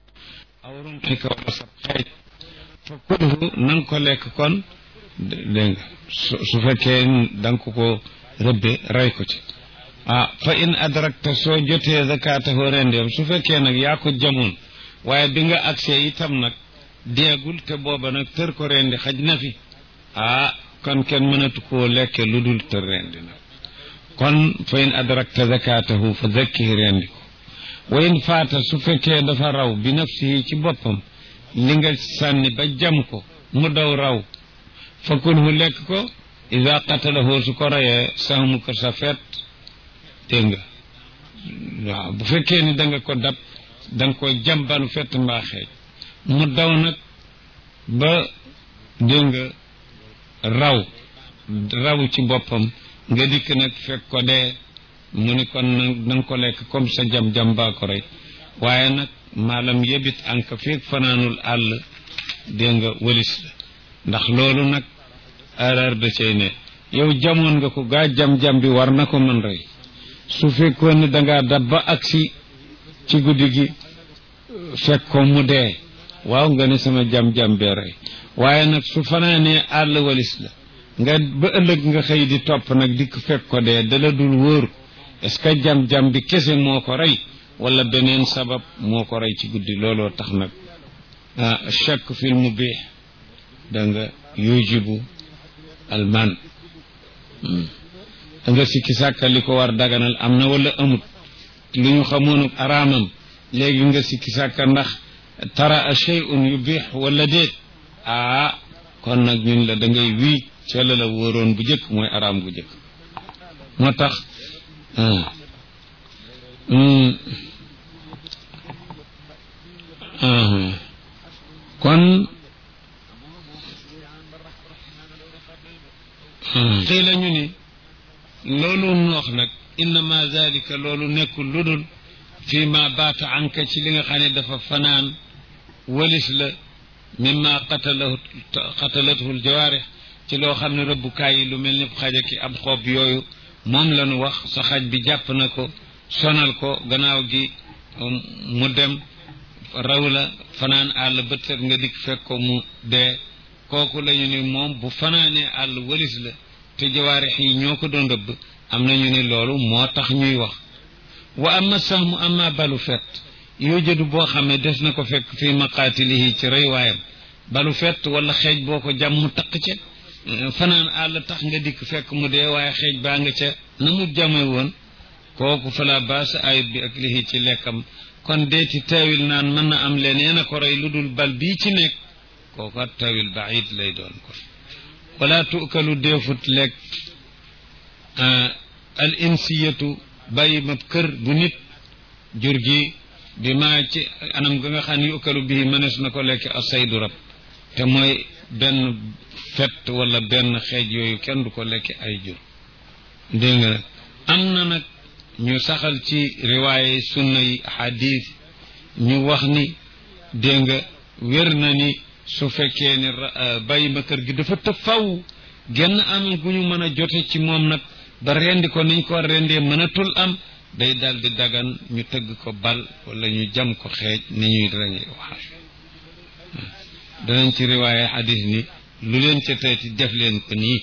aw rumxika wala sa xeej fa kulhu na nga ko lekk kon dégg nga su fekkee da nga ko ko rëbbe rey ko ci ah fa in adrakta soo jotee zakatahu rendeem su fekkee nag yaa ko jamoon waaye bi nga agsee itam nag deegul te booba nag tër ko rendi xaj na fi ah kon kenn mënatu koo lekke lu dul tër rendi nag kon fa in adrakta zakatahu fa zakkihi rendi ko wa in faata su fekkee dafa raw bi nafsihi ci boppam li nga sànni ba jam ko mu daw raw fa kulhu lekk ko ida qatalahu su ko rayee sahmu ko sa fet dégg nga waaw bu fekkee ni da nga ko dab da nga ko jambanu fett mbaa xeej mu daw nag ba dégg nga raw raw ci boppam nga dikk nag fekk ko dee mu ni kon na nga ko lekk comme sa jam-jam baa ko rey waaye nag maalam yebit anka feeg fanaanul àll dégg nga wëlis la ndax loolu nag erreur da cay ne yow jamoon nga ko gaa jam-jam bi war na ko mën rey su fekkoon ne dangaa dab ba agsi ci guddi gi fekk ko mu dee waaw nga ne sama jam-jam bee rey waaye nag su fanaanee àll walis la nga ba ëllëg nga xëy di topp nag dikk fekk ko dee dala dul wóor est-ce que jam-jam bi kese moo ko rey wala beneen sabab moo ko rey ci guddi looloo tax nag ah chak fil mubih da nga yujibu alman da nga sikki sàkka li ko war daganal am na wala amut lu ñu xamoon araamam léegi nga sikki sàkka ndax tara a shay'un yubih wala déet aa kon nag ñun la da ngay wii ca la la wóoroon bu jëkk mooy araam bu jëkk moo tax kon xii la ñu ni loolu mu wax nag innama zalika loolu nekkul lu dul fii ma baata anka ci li nga xam ne dafa fanaan walis la mimma qatalahu qatalathu aljawaarix ci loo xam ne rëbbukaay yi lu mel ni xaja ki ab xob yooyu moom la ñu wax sa xaj bi jàpp na ko sonal ko gannaaw gi mu dem raw la fanaan àll bët set nga dikk fekk ko mu dee kooku lañu ni moom bu fanaanee àll walis la te jawaarix yi ñoo ko doon rëbb am nañu ni loolu moo tax ñuy wax wa amma sahmu amma balu fet yujadu boo xam ne des na ko fekk fii maqaatilihi ci rey waayam balu fet wala xeej boo ko jam mu taq ca fanaan àll tax nga dikk fekk mu dee waaye xeej baa nga ca na mu jame woon kooku fala baasa ayut bi ak lihi ci lekkam kon deeti tawil naan mën na am leneen a ko rey lu dul bal bii ci nekk kooku at tawil baid lay doon ko wala tukalu deefut lekk al insiyatu bàyyi ma kër bu nit jur gi bi maa ci anam ga nga xam ne yukalu bii mënees na ko lekk asaydu rab te mooy benn fett wala benn xeej yooyu kenn du ko lekk ay jur dégg nga am na nag ñu saxal ci riwaaye sunna yi hadis ñu wax ni dégg nga wér na ni su fekkee ni bàyyi ma kër gi dafa tëb faw genn anam gu ñu mën a jote ci moom nag ba rendi ko niñ ko rendee mënatul am day dal di dagan ñu tëgg ko bal wala ñu jam ko xeej ni ñuy rendi wax danañ ci riwaaye xadis ni lu leen ca teeti def leen ko nii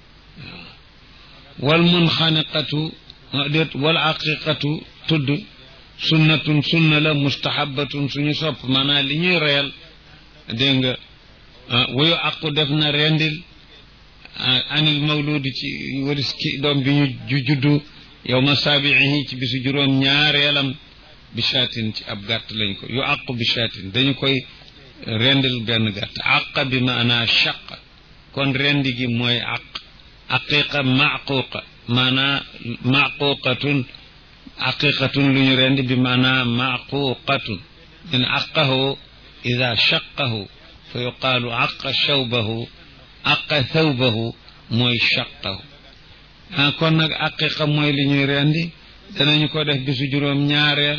wal munxaniqatu déet wal aqiqatu tudd sunnatun sunna la mustahabatun suñu sopp maanaam li ñuy reyal dégg nga wayu aqu def na rendil anil mawludi ci waris ki doom bi ñu juddu yow ma saabiihi ci bisu juróom ñaareelam bi shaatin ci ab gàtt lañ ko yu aqu bi shaatin dañu koy rendil benn gàtt àq bi maanaa shaq kon rendi gi mooy àq aqiqa maquqa maanaa maquqatun aqiqatun lu ñu rendi bi maanaa maquqatun in aqahu ida shaqahu fa yuqaalu aqa shawbahu aqa thawbahu mooy shaqahu ah kon nag aqiqa mooy li ñuy rendi danañu ko def bisu juróom ñaareel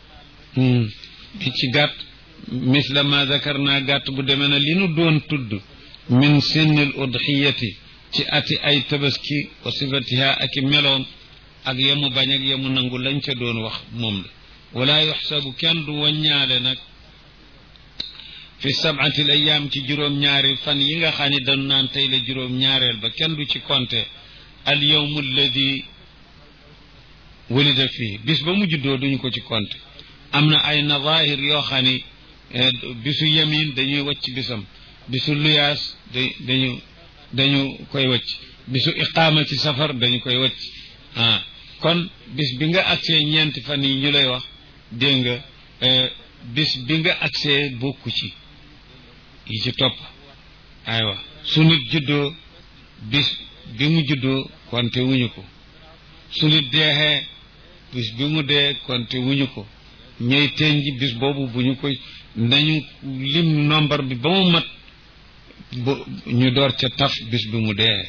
bi ci gàtt misla ma zakarna gàtt bu demee na li nu doon tudd min sinnil udxiyati ci ati ay tabaski wa sifatiha ak i meloom ak yemu bañ ak yemu nangu lañ ca doon wax moom la wala yuxsabu kenn du waññaale nag fi sabati l ayaam ci juróom-ñaari fan yi nga xam ne dañu naan tey la juróom-ñaareel ba kenn du ci compter al yawmu alladi walida fii bis ba mu juddoo duñu ko ci compter am na ay nadahir yoo xam ne bisu yamin dañuy wacc bisam bisu luyaas da dañu dañu koy wacc bisu iqaama ci safar dañu koy wacc ah kon bis bi nga agsee ñeenti fan yi ñu lay wax dégg nga bis bi nga agsee bokku ci yi ci topp aywa su nit juddoo bis bi mu juddoo konte wuñu ko su nit deexee bis bi mu dee konte wuñu ko ñooy teen ji bis boobu bu ñu koy nañu lim nombre bi ba mu mat bu ñu door ca taf bis bi mu dee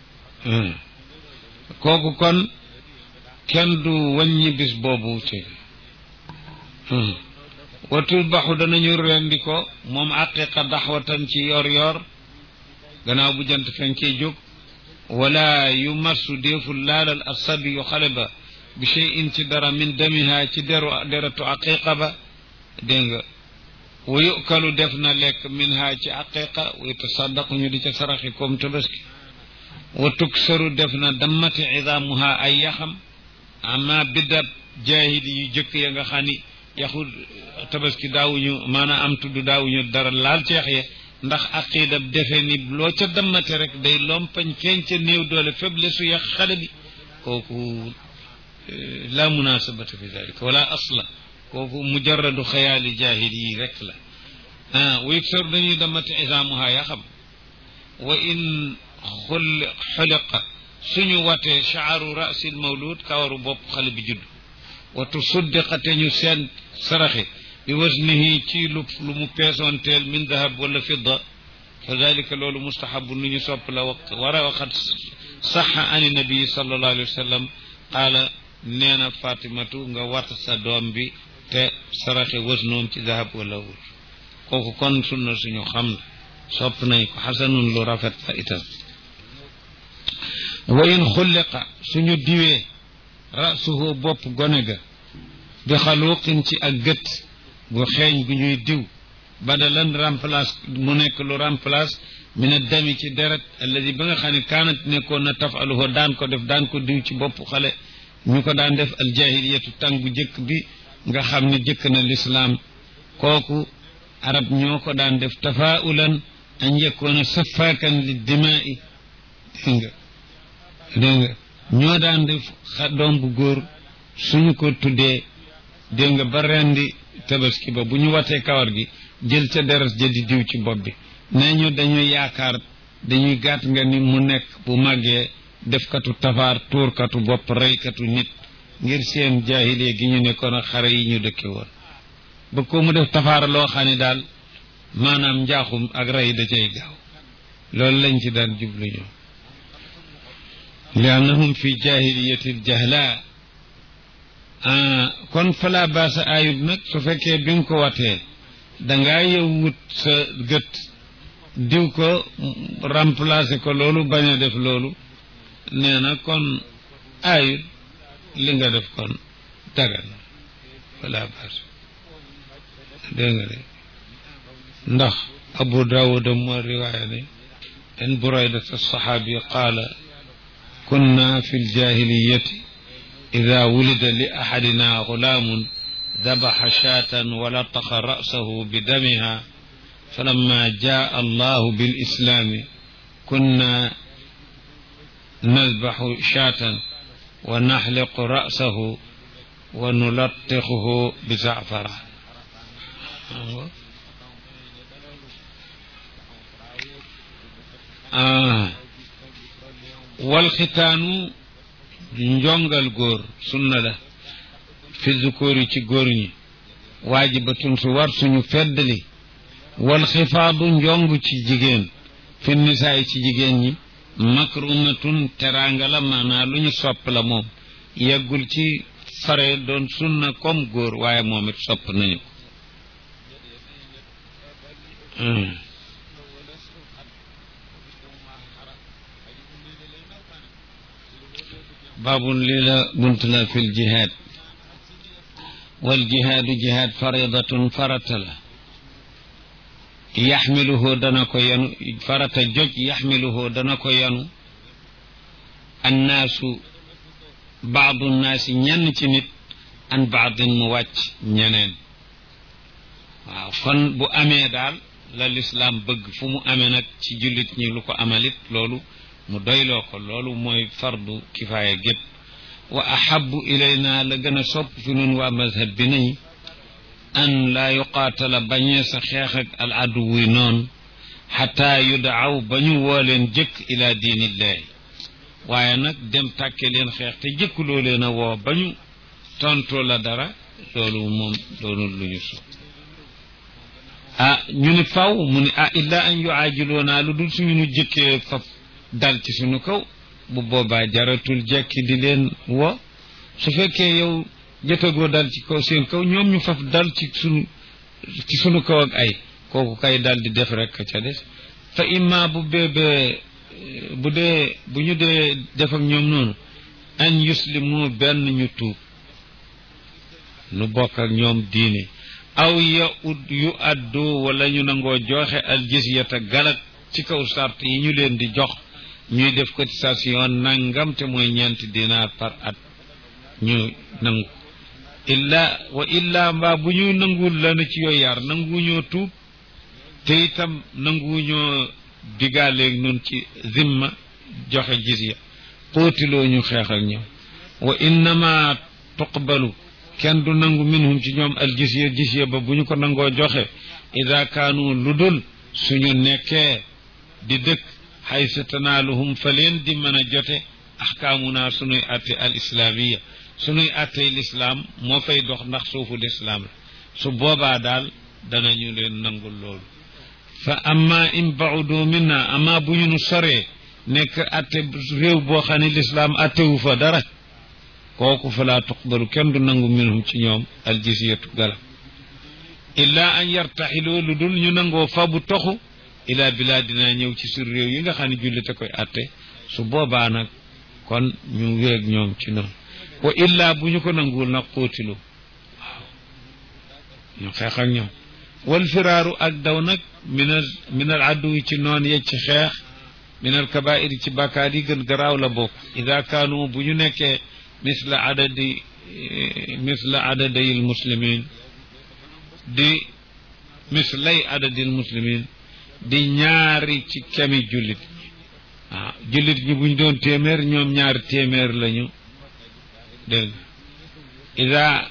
kooku kon kenn du wàññi bis boobu ci watul baxu danañu rendi ko moom aqiqa daxwatan ci yor yor gannaaw bu jant fenkee jóg wala yu massu déeful laalal asabi yu xale ba bi cheyin ci dara min damiha ci deru deratu aqiqa ba dégg nga wa yukalu def na lekk min ha ci aqiqa wa yutasaddaqu ñu di ca saraxi comme tabaski wa tuksaru def na dammati idaamuha ay yaxam ama biddab jaahili yu jëkk ya nga xam ni yaxu tabaski daawuñu maanaam am tudd daawuñu dara laal ceex ye ndax aqida defe ni loo ca dammate rek day lompañ feeñ ca néew doole faible su yax xale bi kooku la munasabata fi dalika wala asla kooku mujarradu xayaali jaahil yi rek la ah wa yuksar dañuy dammate isaamuha ya xam wa in xul xuliqa suñu watee shaaru rasil mawlud kawaru bopp xale bi judd wa tusuddiqate ñu seen saraxe bi wasnihi ci lu lu mu peesoonteel min dahab wala fidda fa dalika loolu mustahabu nu ñu sopp la wax war a waxat saxa ani nabii sallallahu alayhi wa sallam qaala nee na fatimatu nga wat sa doom bi te saraxe wasnoom ci dahab wala wur kooku kon sunna suñu xam la sopp nañ ko xasanun lu rafet la itam wa in xulliqa suñu diwee rasuhu bopp gone ga bi xaluqin ci ak gët bu xeeñ gu ñuy diw badalan remplace mu nekk lu remplace min a dami ci deret alladi ba nga xam ne kaanat nekkoon na tafaluhu daan ko def daan ko diw ci bopp xale ñu ko daan def aljahiliyatu tàng bu jëkk bi nga xam ne jëkk na lislaam kooku arab ñoo ko daan def tafaulan an yakuna safaakan li dimaai dégg nga dégg nga ñoo daan def xa doom bu góor suñu ko tuddee dégg nga ba rendi tabaski ba bu ñu watee kawar gi jël ca deret ja di diw ci bopp bi nee ñu dañuy yaakaar dañuy gàtt nga ni mu nekk bu màggee defkatu tafaar tuurkatu bopp reykatu nit ngir seen jaahilee gi ñu nekkoon ak xare yi ñu dëkke woon ba ko mu def tafaar loo xam ne daal maanaam njaaxum ak rey da cay gaaw loolu lañ ci daan jublu ñoom li annahum fi jahiliyati jahla kon fala baasa ayub nag su fekkee bi nga ko watee dangaa yow wut sa gët diw ko remplacer ko loolu bañ a def loolu nee na kon aayut li nga def kon dagan na wala baas dégg nga de ndax abu daawuda moo riwaaya ne an buraydat alsaxaabi qaala kunna fi ljahiliyati ida wulida li axadina gulaamun dabaxa shaatan wa lataxa ra'sahu bidamiha falamma jaa allahu bilislaami kunna nadbaxu shaatan wa naxliqu ra'sahu wa nulatixuhu bi zaafara wal xitaanu njongal góor sunna la fi zukóor yi ci góor ñi waajibatun su war suñu feddali wal xifaadu njong ci jigéen fi nisaay ci jigéen ñi makrumatun teraanga la maanaa lu ñu sopp la moom yeggul ci fare doon sunna comme góor waaye moom it sopp nañu ko baabun lii la bunt la fi l jihaad wal jihaadu jihaad faridatun farata la yaxmiluhu dana ko yanu farata joj yaxmiluhu dana ko yanu annaasu baadu naasi ñenn ci nit an baadin mu wàcc ñeneen waaw kon bu amee daal la lislaam bëgg fu mu amee nag ci jullit ñi lu ko amalit loolu mu doyloo ko loolu mooy fardu kifaaya gépp wa ahabu ilayna la gën a sopp fi nun waa mazhab bi nañ an laa yuqaatala bañee sa xeex ak al aduwi noonu xataa yudaaw ba ñu woo leen jëkk ila diinillahi waaye nag dem tàkke leen xeex te jëkkuloo leen a woo ba ñu tontoo la dara loolu moom doonul lu ñu so ah ñu ni faw mu ni ah illa an yuaajiloonaa lu dul suñu nu jëkkee faf dal ci suñu kaw bu boobaa jaratul jekki di leen woo su fekkee yow jotagoo dal ci kaw seen kaw ñoom ñu faf dal ci sunu ci sunu kaw ak ay kooku kay dal di def rek ca des fa imma bu beebee bu dee bu ñu dee def ak ñoom noonu an yuslimu benn ñu tuub nu bokk ak ñoom diine aw ya ud yu addu wala ñu nangoo joxe al jizyata galak ci kaw sart yi ñu leen di jox ñuy def cotisation nangam te mooy ñeenti dinaar par at ñu nangu illa wa illa mbaa bu ñu nanguwul lana ci yooyu yar nanguwuñoo tuub te itam nanguwuñoo digaaleeg nun ci zimma joxe jizya xóotiloo ñu xeex ak ñoom wa innama tuqbalu kenn du nangu minhum ci ñoom al jizya jizya ba bu ñu ko nangoo joxe ida kaanu lu dul suñu nekkee di dëkk xaysa tanaaluhum fa leen di mën a jote axkaamuna sunuy atte al islaamiya sunuy attey lislaam moo fay dox ndax suufu lislaam la su boobaa daal danañu leen nangul loolu fa amma in baudu minna amma bu ñu nu soree nekk atte réew boo xam ne lislaam attewu fa dara kooku fa laa tuqbalu kenn du nangu minhum ci ñoom al jizyatu galam illa an yartaxiloo lu dul ñu nangoo fa bu toxu ila bilaadina ñëw ci sur réew yi nga xam ne jullite koy atte su boobaa nag kon ñu wéeg ñoom ci noonu wa illa bu ñu ko nanguwul nag xóotilu waaw ñu xeex ak ñoom wal firaaru ak daw nag minal minal adduwi ci noon ye ci xeex minal kabair ci bàkkaar yi gën garaaw la bokk ida kaanu bu ñu nekkee misla adadi misla adadayil muslimin di mislay adadil muslimin di ñaari ci kemi jullit ñi waaw jullit ñi buñ doon téeméer ñoom ñaari téeméer lañu dégg ida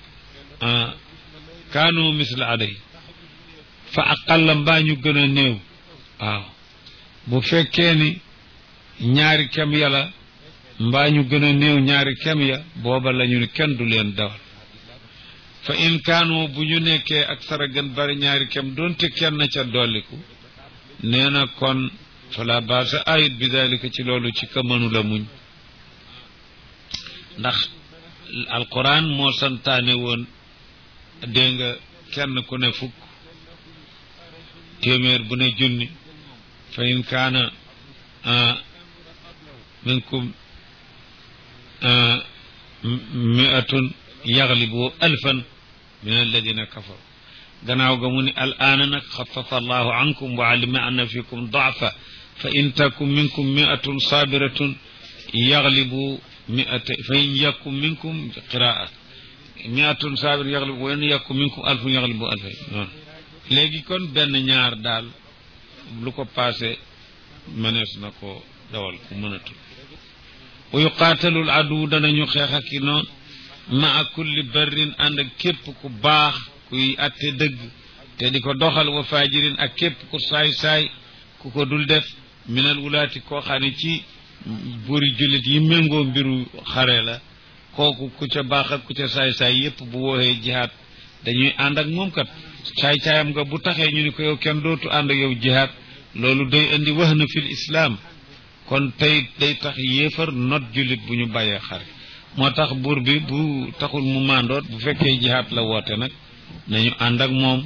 kaanu misla aday fa aqalla mbaa ñu gën a néew waaw bu fekkee ni ñaari kem yàlla mbaa ñu gën a néew ñaari kem ya booba lañu ni kenn du leen dawal fa in kaanu bu ñu nekkee ak sara gën bari ñaari kem doonte kenn ca dolliku nee na kon fala baasa ayit bi dalika ci loolu ci ka mënu la muñ ndax alquran moo santaane woon dégg nga kenn ku ne fukk téeméer bu ne junni fa in kaana minkum miatun yaglibu alfan min alladina kafaru gannaaw ga mu ni al aana nag xafafa allahu ankum wa alima anna fikum daafa fa in takum minkum miatun sabiratun yaglibu miata fa in yakum minkum qiraa miatun sabir yaglibu wa in yakum minkum alfun yaglibu alfay noonu léegi kon benn ñaar daal lu ko passé mënees na ko dawal ku mënatul wa yuqaatalul adu danañu xeex ak i noonu maa kulli barrin ànd ak képp ku baax kuy atte dëgg te di ko doxal wa fajirin ak képp ku saay-saay ku ko dul def minal wulaati koo xam ne ci buuri jullit yi méngoo mbiru xare la kooku ku ca baax ak ku ca saay-saay yépp bu wooxee jihaat dañuy ànd ak moom kat saay-saayam nga bu taxee ñu ni ko yow kenn dootu ànd ak yow jihaat loolu day indi wax na fil islaam kon tey day tax yéefar not jullit bu ñu bàyyee xare moo tax buur bi bu taxul mu màndoot bu fekkee jihaat la woote nag nañu ànd ak moom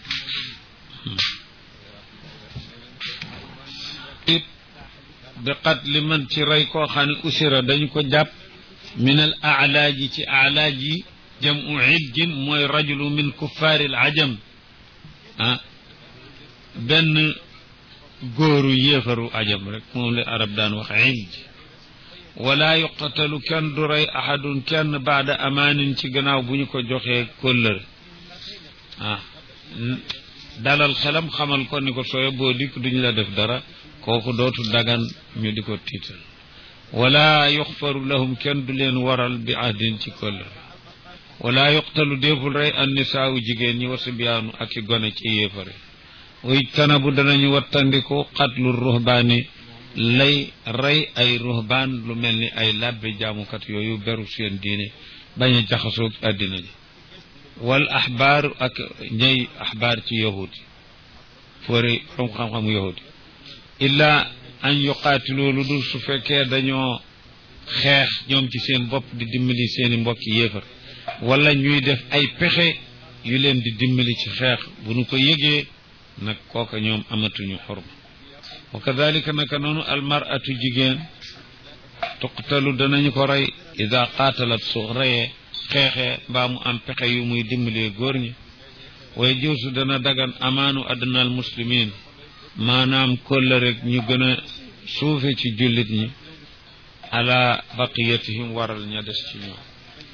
it bi xat li man ci rey koo xam ne usira dañu ko jàpp min al alaaji ci alaaji jamu iljin mooy rajulu min kuffaari al ajam ah benn góoru yéefaru ajam rek moom la arab daan wax ilj wala yuqatalu kenn du rey ahadun kenn baada amaanin ci gannaaw bu ñu ko joxee kóllëre ah dalal xelam xamal ko ni ko sooye boo dikk duñu la def dara kooku dootu dagan ñu di ko tiital wala yuxfaru lahum kenn du leen waral bi ahdin ci kóllëre wala yuqtalu déeful rey an nisaawu jigéen ñi wasibiyaanu ak i gone ci yéefare way tanabu danañu wattandiku xatlu ruhbaani lay rey ay ruhbaan lu mel ni ay labbe jaamukat yooyu beru seen diine bañ a jaxasoog àddina ji wal axbaar ak ñay axbaar ci yahud yi foore from xam-xamu yahud yi illa an yuqaatiloo lu dul su fekkee dañoo xeex ñoom ci seen bopp di dimbali seeni mbokki yéefar wala ñuy def ay pexe yu leen di dimbali ci xeex bu nu ko yëgee nag kooka ñoom amatuñu xorma wa kadalika naka noonu almaratu jigéen tuqtalu danañu ko rey ida qaatalat su reyee xeexee mbaa mu am pexe yu muy dimbalee góor ñi way jiwsu dana dagan amaanu adnal muslimin maanaam kolla rek ñu gën a suufe ci jullit ñi ala baqiyatihim waral ña des ci ñoom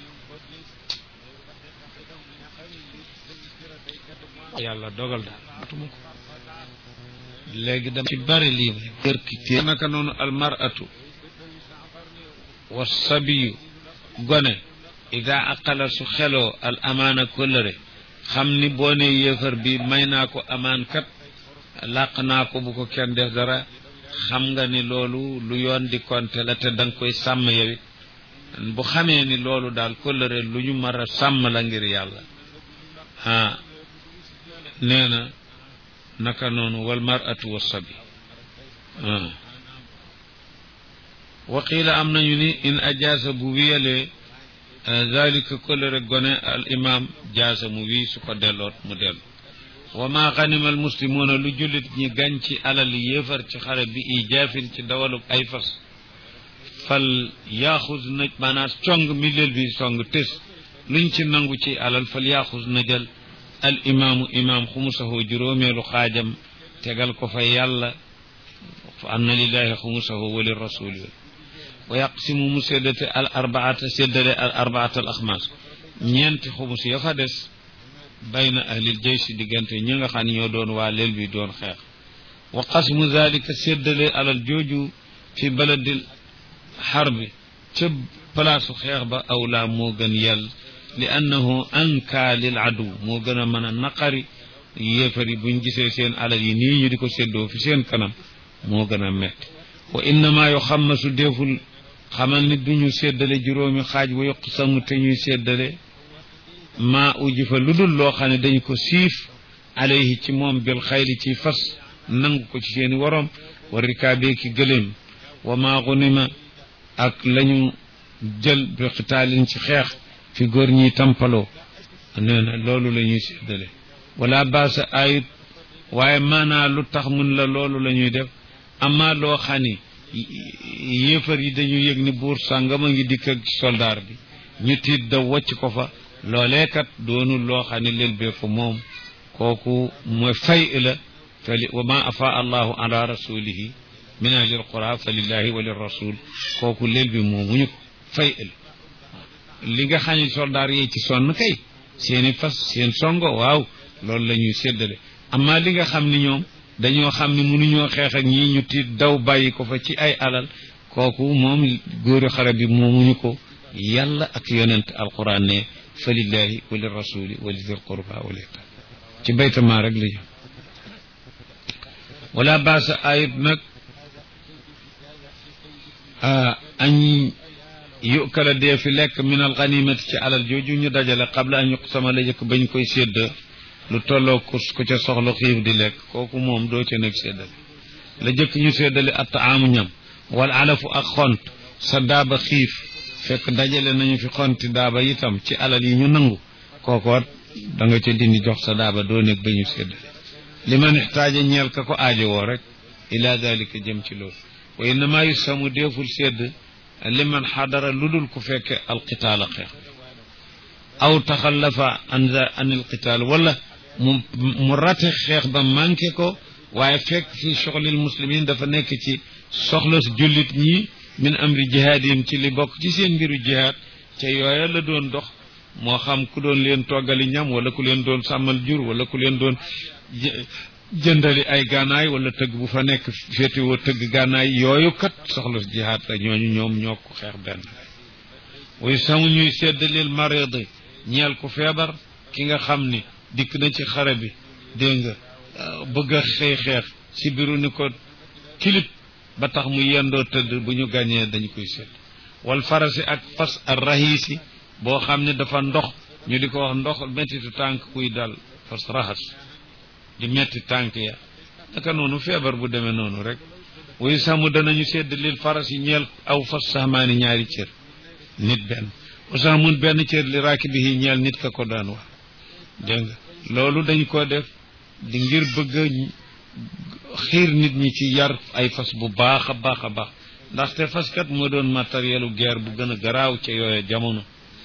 yàlla dogal daal matuma ko léegi dama ci bari lii kërkité naka noonu almaratu wa sabiyu gone ida aqala su xeloo al amaana kóllëre xam ni boo ne yéefar bi may naa ko amaan kat làq naa ko bu ko kenn def dara xam nga ni loolu lu yoon di konte la te danga koy sàmm yowit bu xamee ni loolu daal kóllëre lu ñu mar a sàmm la ngir yàlla ah nee na naka noonu wal maratu wa sabi waqiila am nañu ni in ajaasa bu wiyalee zalika kóllëre gone al imam jaasa mu wii su ko delloot mu dellu wa ma ganima al muslimuuna lu jullit ñi gañ ci alal yéefar ci xare bi ijaafin ci dawaluk ay fas fal yaaxus na maanaam cong milleel bi song tës luñ ci nangu ci alal fal yaaxus na jël al imaamu imaam xumusahu juróomeelu xaajam tegal ko fa yàlla fa anna lillahi xumusahu wa li rasuli wa yaqsimu mu séddate al arbaata séddale al arbaata al axmaas ñeenti xumus ya fa des bayna ahlil jaysi diggante ñi nga xam ne ñoo doon waa leel bi doon xeex wa qasmu zalika séddale alal jooju fi baladil xarbi ca palaasu xeex ba awlaa moo gën yàlla li annahu anka lil adu moo gën a mën a naqari yéefar yi buñ gisee seen alal yi nii ñu di ko séddoo fi seen kanam moo gën a metti wa innama yu xammasu deful xamal ni duñu séddale juróomi xaaj wa yokk samu te ñuy séddale maa uji fa lu dul loo xam ne dañu ko siif alayhi ci moom bil xayli ci fas nangu ko ci seeni waroom wa rikaabee ki gëléem wa maa gunima ak lañu jël bi xitaalin ci xeex fi góor ñi tampaloo nee na loolu la ñuy séddale wala baasa ayit waaye maanaa lu tax mun la loolu la ñuy def amaa loo xam ni yéefar yi dañu yëg ni buur sàngam a ngi dikk ak soldaar bi ñu tiit da wàcc ko fa loolee kat doonul loo xam ne lel bee ko moom kooku mooy fay la fa li wa ma afa allahu ala rasulihi min ahli alqura fa lillahi wa lirrasul kooku lel bi moomuñu ko fay la li nga xam ne soldaar yi ci sonn kay seeni fas seen songo waaw loolu la ñuy séddale amma li nga xam ni ñoom dañoo xam ne mënuñoo xeex ak ñii ñu tiit daw bàyyi ko fa ci ay alal kooku moom góori xare bi moomuñu ko yàlla ak yonent alquran ne fa lillahi wa lirrasuli wa li dil qurba wal yatama ci baytama rek la ñu wala baasa ayib nag añ yukala dee fi lekk min al ganimati ci alal jooju ñu dajale qabla an yuqsama la jëkk bañ koy sédd lu tolloo ku ku ca soxla xiif di lekk kooku moom doo ca nekk séddale la jëkk ñu séddale at taamu ñam wala alafu ak xont sa daaba xiif fekk dajale nañu fi xonti daaba itam ci alal yi ñu nangu kookoot da nga ca dindi jox sa daaba doo nekk ba ñu séddale li man ixtaaja ñeel ka ko aajowoo rek ila dalika jëm ci loolu wa innama yusamu deeful sédd li man xadara lu dul ku fekke alqitaala xeex aw taxallafa an an alqitaal wala mu mu rate xeex ba manqué ko waaye fekk fi soxlil muslimin dafa nekk ci soxla jullit ñi min amri jihaadihim ci li bokk ci seen mbiru jihaad ca yooya la doon dox moo xam ku doon leen toggali ñam wala ku leen doon sàmmal jur wala ku leen doon jëndali ay gànnaay wala tëgg bu fa nekk féetewoo tëgg gànnaay yooyu kat soxla jihaad la ñooñu ñoom ñoo ko xeex benn way samu ñuy seddaleel maridi ñeel ku feebar ki nga xam ni dikk na ci xare bi dégg nga bëgg a xëy xeex si biru ni ko kilip ba tax mu yendoo tëdd bu ñu gàñee dañu koy sedd wal farasi ak fas ar rahisi boo xam ne dafa ndox ñu di ko wax ndox mettitu tànk kuy dal fas raxas di metti tànk ya naka noonu feebar bu demee noonu rek wuy sàmm danañu sedd lil faras yi ñeel aw fas saxmaani ñaari cër nit benn usaamun benn cër li raaki bi ñeel nit ka ko daan wax dégg nga loolu dañ ko def di ngir bëgg a xiir nit ñi ci yar ay fas bu baax a baax a baax ndaxte faskat moo doon matériel u guerre bu gën a garaaw ca yooye jamono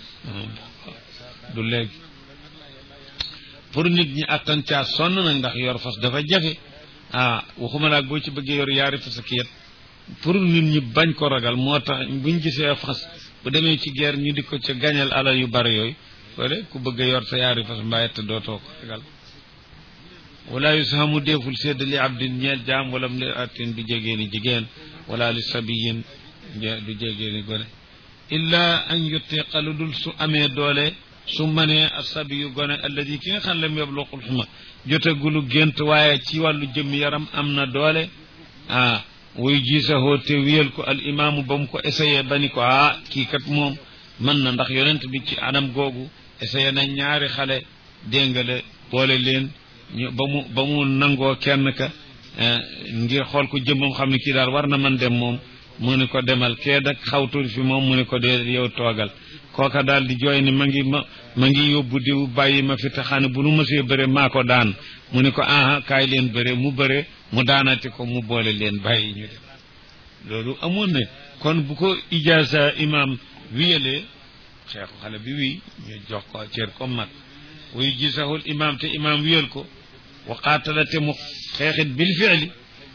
du léegi pour nit ñi attan caa sonn nag ndax yor fas dafa jafe ah waxuma laak boo ci bëggee yor yaari fas ak yet pour nit ñi bañ ko ragal moo tax buñ gisee fas bu demee ci guerre ñu di ko ca gañal alal yu bari yooyu wala ku bëgg a yor sa yaari fas mbaay te dootoo ko ragal wala yusahamu deeful sedd li abdin ñeel jaam wala mu li atin du jegéeni jigéen wala li sabiyin du jegéeni gone illa an yutiqa lu dul su amee doole su manee asabi yu gone alladi ki nga xam lam yabluqul xuma jotagulu gént waaye ci wàllu jëmm yaram am na doole ah wuy jiisahoo te wiyal ko al imaamu ba mu ko essayé ba ni ko ah kii kat moom mën na ndax yonent bi ci anam googu essayé na ñaari xale déngale boole leen ñu ba mu ba mu nangoo kenn ka ngir xool ko jëmmam xam ne kii daal war na man dem moom mu ne ko demal kee dak xawtul fi moom mu ne ko dee yow toogal kooka daal di jooy ni ma ngi ma ma ngi yóbbu diw bàyyi ma fi te xane bu nu mësee bëre maa ko daan mu ne ko aha kaay leen bëre mu bëre mu daanati ko mu boole leen bàyyi ñu dem loolu amoon na kon bu ko ijaasa imam wiyalee xeexu xale bi wi ñu jox ko cër comme mag wuy gisahul imam te imam wiyal ko waqaatala te mu xeexit bil fi'li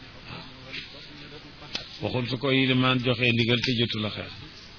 waxul su ko yilimaan joxee ndigal te jotu la xeex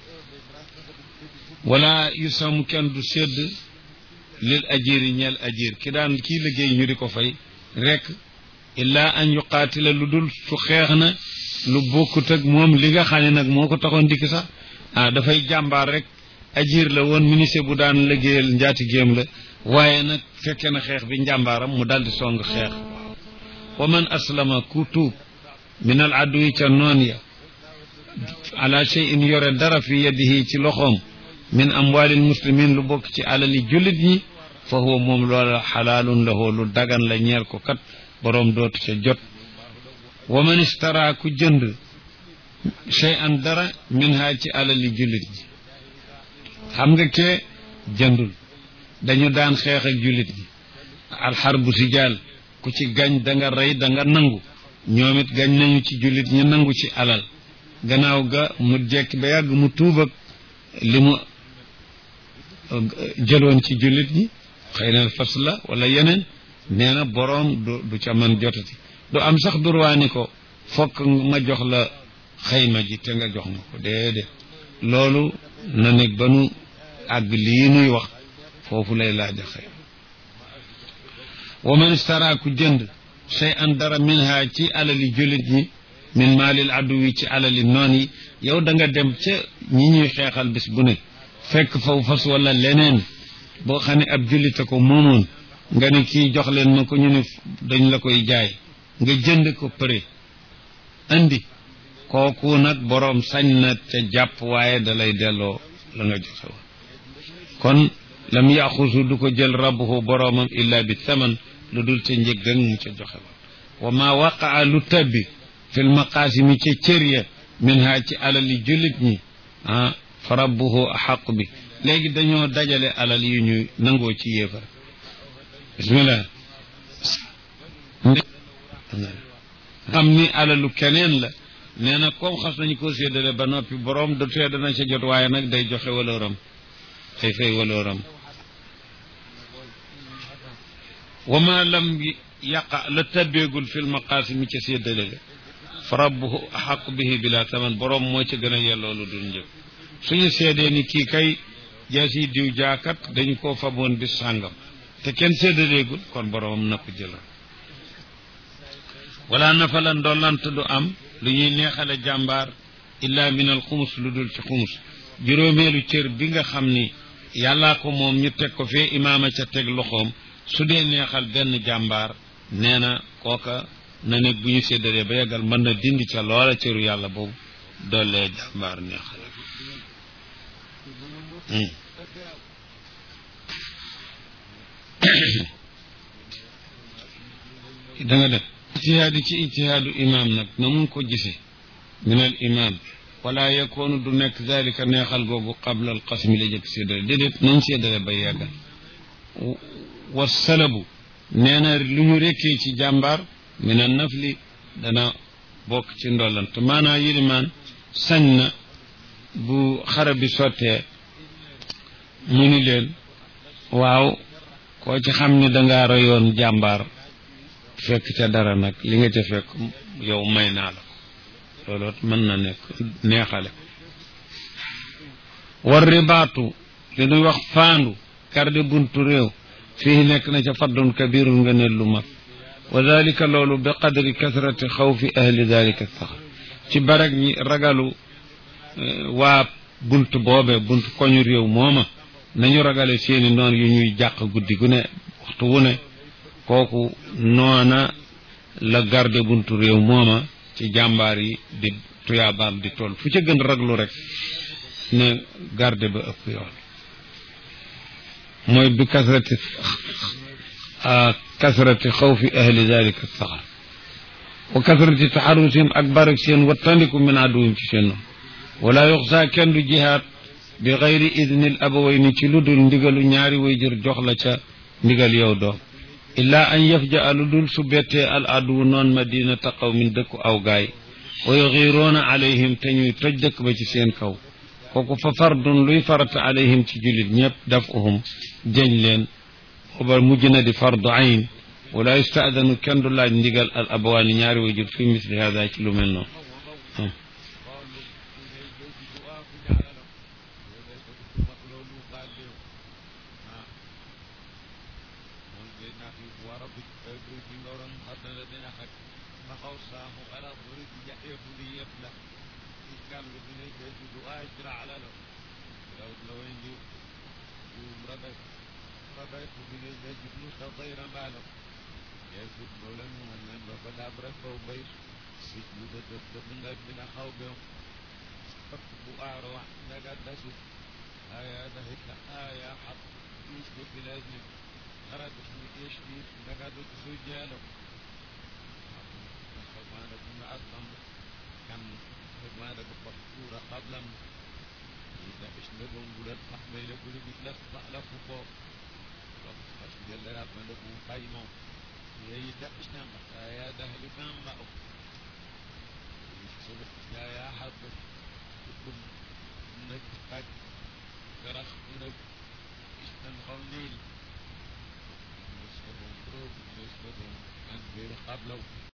wala yusamu kenn du sédd lil ajiri ñeel ajir ki daan kii liggéey ñu di ko fay rek illa an yuqaatila lu dul su xeex na lu bokkut ak moom li nga xam ne nag moo ko taxoon dikk sax ah dafay jàmbaar rek ajir la woon ministre bu daan liggéeyal njaati géem la waaye nag fekke na xeex bi njàmbaaram mu daldi song xeex wa man aslama ku tuub min al adwi ca noon ya ala shay'in yore dara fi yadihi ci loxoom min amwalil muslimin lu bokk ci alali jullit ñi fa huwa moom loola xalaalun lahu lu dagan la ñeel ko kat boroom dootu ca jot wa man istara ku jënd shay'an dara min ha ci alali jullit ñi xam nga kee jëndul dañu daan xeex ak jullit ñi alxarbu sijaal ku ci gañ da nga rey da nga nangu ñoom it gañ nañu ci jullit ñi nangu ci alal gannaaw ga mu jekki ba yàgg mu tuubag li mu jëloon ci jullit ñi xëy na fas la wala yeneen nee na boroom du du ca man jotati du am sax durwaani ko fokk ma jox la xayma ji te nga jox ma ko déedéet loolu na nekk ba nu àgg lii nuy wax foofu lay laaj a xayma wa man istara ku jënd shay an dara minha ci alali jullit ñi min maalil aduwi ci alali noon yi yow da nga dem ca ñi ñuy xeexal bis bu ne fekk faw fas wala leneen boo xam ne ab jullite ko moomoon nga ne kii jox leen ma ko ñu ne dañ la koy jaay nga jënd ko prix andi kooku nag boroom sañ na te jàpp waaye da lay delloo la nga joxe woon kon lam yaxusu du ko jël rabbuhu boroomam illa bi taman lu dul ca njëggan mu ca joxe woon wa ma waqaa lu tabbi fil maqaasimi ca cër ya min ha ci alali jullit ñi ah fa rabbuhu axaqu bi léegi dañoo dajale alal yu ñuy nangoo ci yéefar bismillah xam ni alalu keneen la nee na comme xas nañu ko séddale ba noppi boroom du tee dana ca jot waaye nag day joxe walooram day fay walooram wa ma lam yaqa la tabbeegul fil maqaasimi ca séddale ga fa rabbuhu axaqu bihi bila taman boroom moo ca gën a yelloo lu dul njëg suñu seedee ni kii kay jaasi diw jaakat dañu koo faboon bis sàngam te kenn séddaleegul kon boroomam na ko jëlal wala nafala ndollant du am lu ñuy neexale jàmbaar illa min al xumus lu dul ci xumus juróomeelu cër bi nga xam ni yàllaa ko moom ñu teg ko fee imaama ca teg loxoom su dee neexal benn jàmbaar nee na kooka na nekk bu ñu séddalee ba yeggal mën na dindi ca loola cëru yàlla boobu doolee jàmbaar neexal da nga def ijtihaadi ci ijtihaadu imaam nag na mun ko gisee min al imaam wala yakoonu du nekk zalika neexal googu qabla al qasmi la jëkk séddale déedéet nañ séddale ba yeggal wa salabu nee na lu ñu rekkee ci jàmbaar min al nafli dana bokk ci ndollant maanaa yilimaan sañ na bu xare bi sottee mu ni leen waaw koo ci xam ni dangaa royoon jàmbaar fekk ca dara nag li nga ca fekk yow may naa la ko looloot mën na nekk neexale war ribaatu li nuy wax faandu garde buntu réew fii nekk na ca faddun kabirun nga ne lu mag wa dalika loolu bi qadri kasrati xawfi ahli dalika saxar ci barag ñi ragalu waa bunt boobe bunt koñu réew mooma nañu ragale seeni noon yu ñuy jàq guddi gu ne waxtu wu ne kooku noona la garde buntu réew mooma ci jàmbaar yi di tuyaabaam di toll fu ca gën raglu rek ne garde ba ëpp yoon mooy bi kasrati kasrati xawfi ahli dalika saxar wa kasrati taxarusihim ak barak seen wattandiku min aduwim ci seen noonu wala yuxsa kenn du jihaad bi xayri idnil abawayni ci lu dul ndigalu ñaari way jër jox la ca ndigal yow doom illaa an yafja lu dul su bettee al aduwu noon madina taqaw min dëkku aw gaay wa yuxiroona alayhim te ñuy toj dëkk ba ci seen kaw kooku fa fardun luy farata alayhim ci jullit ñëpp daf uhum jëñ leen booba mujj na di fardu ayn wala yustaadanu kenn du laaj ndigal al abawaani ñaari way jër fi misli hada ci lu mel noonu suba yaa yaa xarba tukum nag ak garax nag istan xawniil muslimun probul muslimun an biir xablaw